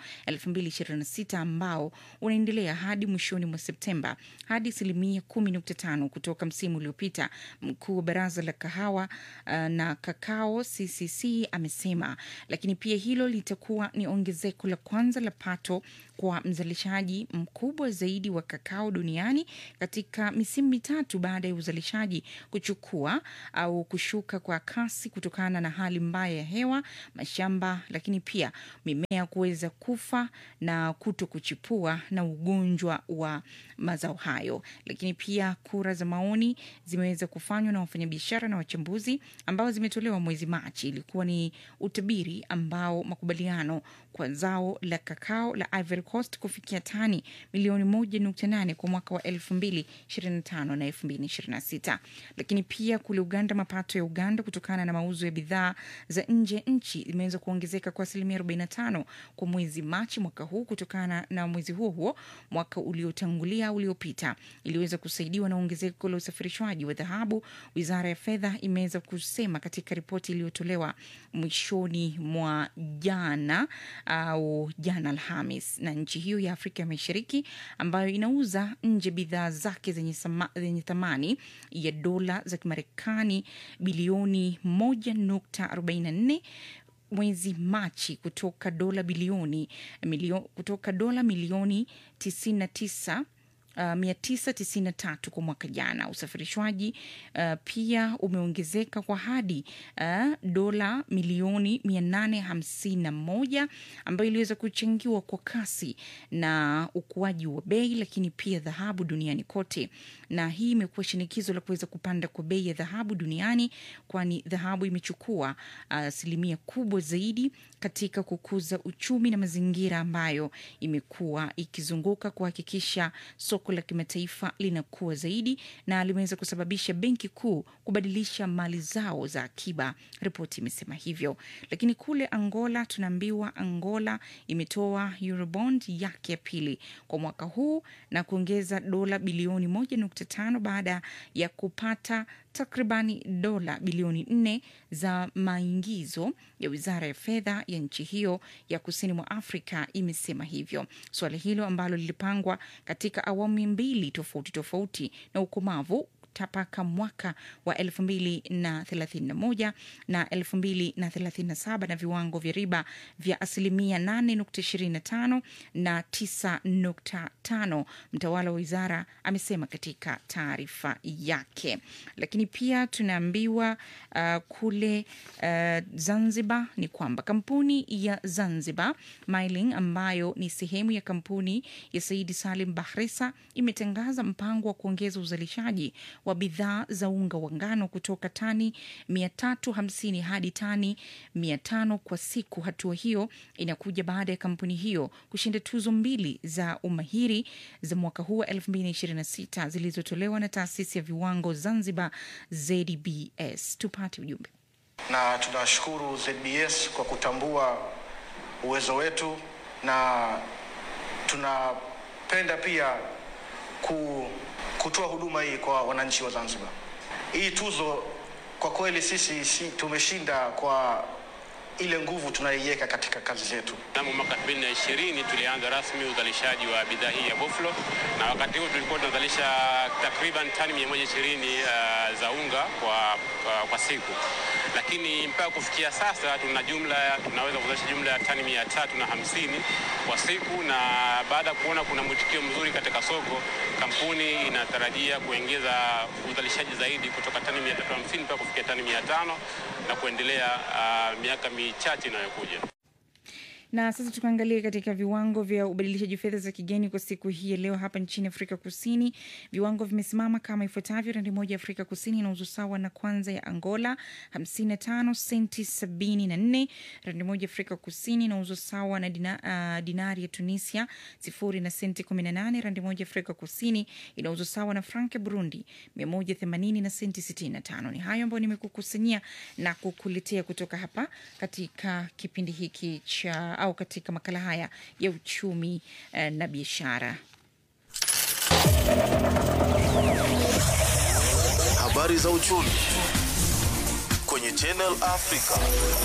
2026 ambao unaendelea hadi mwishoni mwa Septemba hadi asilimia 10.5 kutoka msimu uliopita. Mkuu wa baraza la kahawa uh, na kakao CCC amesema, lakini pia hilo litakuwa ni ongezeko la kwanza la pato kwa mzalishaji mkubwa zaidi wa kakao duniani katika misimu mitatu baada ya uzalishaji kuchukua au kushuka kwa kasi kutokana na hali mbaya ya hewa, mashamba, lakini pia mimea kuweza kufa na kuto kuchipua na ugonjwa wa mazao hayo. Lakini pia kura za maoni zimeweza kufanywa na wafanyabiashara na wachambuzi ambao zimetolewa mwezi Machi. Ilikuwa ni utabiri ambao makubaliano kwa zao la kakao la Ivory Coast kufikia tani milioni moja nukta nane kwa mwaka wa elfu mbili ishirini na tano na elfu mbili ishirini na sita. Lakini pia kule Uganda, mapato ya Uganda kutokana na mauzo ya bidhaa za nje ya nchi imeweza kuongezeka kwa asilimia 45 kwa mwezi Machi mwaka huu kutokana na mwezi huo huo mwaka uliotangulia uliopita. Iliweza kusaidiwa na ongezeko la usafirishwaji wa dhahabu. Wizara ya fedha imeweza kusema katika ripoti iliyotolewa mwishoni mwa jana au jana Alhamis na nchi hiyo ya Afrika ya Mashariki ambayo inauza nje bidhaa zake zenye, sama, zenye thamani ya dola za Kimarekani bilioni 1.44 mwezi Machi kutoka dola bilioni milio, kutoka dola milioni 99 Uh, 993 kwa mwaka jana. Usafirishwaji uh, pia umeongezeka kwa hadi uh, dola milioni 851 ambayo iliweza kuchangiwa kwa kasi na ukuaji wa bei, lakini pia dhahabu duniani kote, na hii imekuwa shinikizo la kuweza kupanda kwa bei ya dhahabu duniani, kwani dhahabu imechukua asilimia uh, kubwa zaidi katika kukuza uchumi na mazingira ambayo imekuwa ikizunguka kuhakikisha soko la kimataifa linakuwa zaidi na limeweza kusababisha benki kuu kubadilisha mali zao za akiba, ripoti imesema hivyo. Lakini kule Angola tunaambiwa Angola imetoa Eurobond yake ya pili kwa mwaka huu na kuongeza dola bilioni 1.5 baada ya kupata takribani dola bilioni nne za maingizo ya wizara ya fedha ya nchi hiyo ya kusini mwa Afrika imesema hivyo. Suala hilo ambalo lilipangwa katika awamu mbili tofauti tofauti na ukomavu mpaka mwaka wa elfu mbili na thelathini na moja na elfu mbili na thelathini na saba na viwango vya riba vya asilimia nane nukta ishirini na tano na tisa nukta tano mtawala wa wizara amesema katika taarifa yake. Lakini pia tunaambiwa uh, kule uh, Zanzibar ni kwamba kampuni ya Zanzibar Mining ambayo ni sehemu ya kampuni ya Saidi Salim Bahresa imetangaza mpango wa kuongeza uzalishaji wa bidhaa za unga wa ngano kutoka tani 350 hadi tani 500 kwa siku. Hatua hiyo inakuja baada ya kampuni hiyo kushinda tuzo mbili za umahiri za mwaka huu wa 2026 zilizotolewa na taasisi ya viwango Zanzibar ZBS. Tupate ujumbe. Na tunashukuru ZBS kwa kutambua uwezo wetu na tunapenda pia ku kutoa huduma hii kwa wananchi wa Zanzibar. Hii tuzo kwa kweli sisi si, tumeshinda kwa ile nguvu tunaiweka katika kazi zetu. Mnamo mwaka 2020 tulianza rasmi uzalishaji wa bidhaa hii ya Boflo, na wakati huo tulikuwa tunazalisha takriban tani 120 uh, za unga kwa, kwa, kwa siku, lakini mpaka kufikia sasa tuna jumla tunaweza kuzalisha jumla ya tani 350 kwa siku, na baada ya kuona kuna mwitikio mzuri katika soko, kampuni inatarajia kuongeza uzalishaji zaidi kutoka tani 350 mpaka kufikia tani 500 na kuendelea uh, miaka michache inayokuja. Na sasa tukaangalia katika viwango vya ubadilishaji fedha za kigeni kwa siku hii ya leo hapa nchini Afrika Kusini. Viwango vimesimama kama ifuatavyo: randi moja ya Afrika Kusini inauzwa sawa na kwanza ya Angola 55 senti 74. Randi moja ya Afrika Kusini inauzwa sawa na dina, uh, dinari ya Tunisia sifuri na senti 18. Randi moja ya Afrika Kusini inauzwa sawa na frank ya Burundi 180 na senti 65. Ni hayo ambayo nimekukusanyia na kukuletea kutoka hapa katika kipindi hiki cha au katika makala haya ya uchumi eh, na biashara. Habari za uchumi kwenye Channel Africa.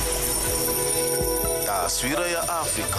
Taswira ya Afrika.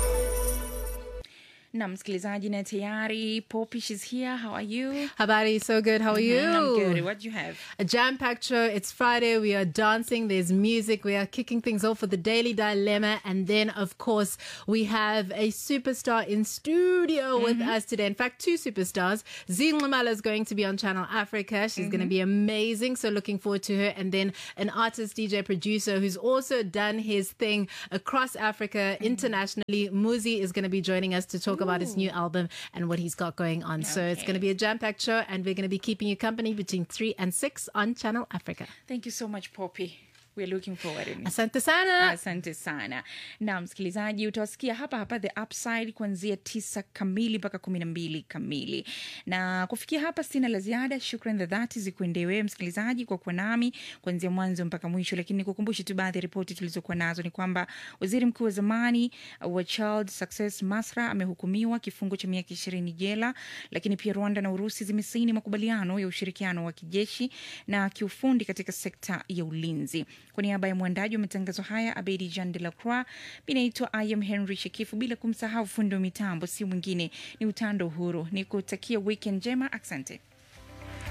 na msikilizaji na tayari Popish is here. How are you? Habari, so good. How are Mhm, you? I'm good. What do you have? A jam packed show. It's Friday. We are dancing. There's music. We are kicking things off with the Daily Dilemma. And then, of course, we have a superstar in studio with us today. In fact, two superstars. Zine Lamala is going to be on Channel Africa. She's going to be amazing. So, looking forward to her. And then, an artist, DJ, producer who's also done his thing across Africa internationally. Muzi is going to be joining us to talk about his new album and what he's got going on. So, it's going to be a jam packed show. And we're going to be keeping you company between 3 and 6 on Channel Africa. Thank you so much Poppy. We're looking forward. Asante sana. Asante sana. Na msikilizaji, utawasikia hapa hapa The Upside kuanzia tisa kamili mpaka kumi na mbili kamili. Na kufikia hapa sina la ziada. Shukran za dhati zikuendee wewe msikilizaji kwa kuwa nami kuanzia mwanzo mpaka mwisho, lakini nikukumbushe tu baadhi ya ripoti tulizokuwa nazo ni kwamba waziri mkuu wa zamani wa Child Success Masra amehukumiwa kifungo cha miaka ishirini jela, lakini pia Rwanda na Urusi zimesaini makubaliano ya ushirikiano wa kijeshi na kiufundi katika sekta ya ulinzi. Kwa niaba ya mwandaji wa matangazo haya Abedi Jean de la Croix, mi naitwa Ayam Henry Shekifu, bila kumsahau fundi wa mitambo si mwingine ni Utando Uhuru. Ni kutakia weekend njema, asante.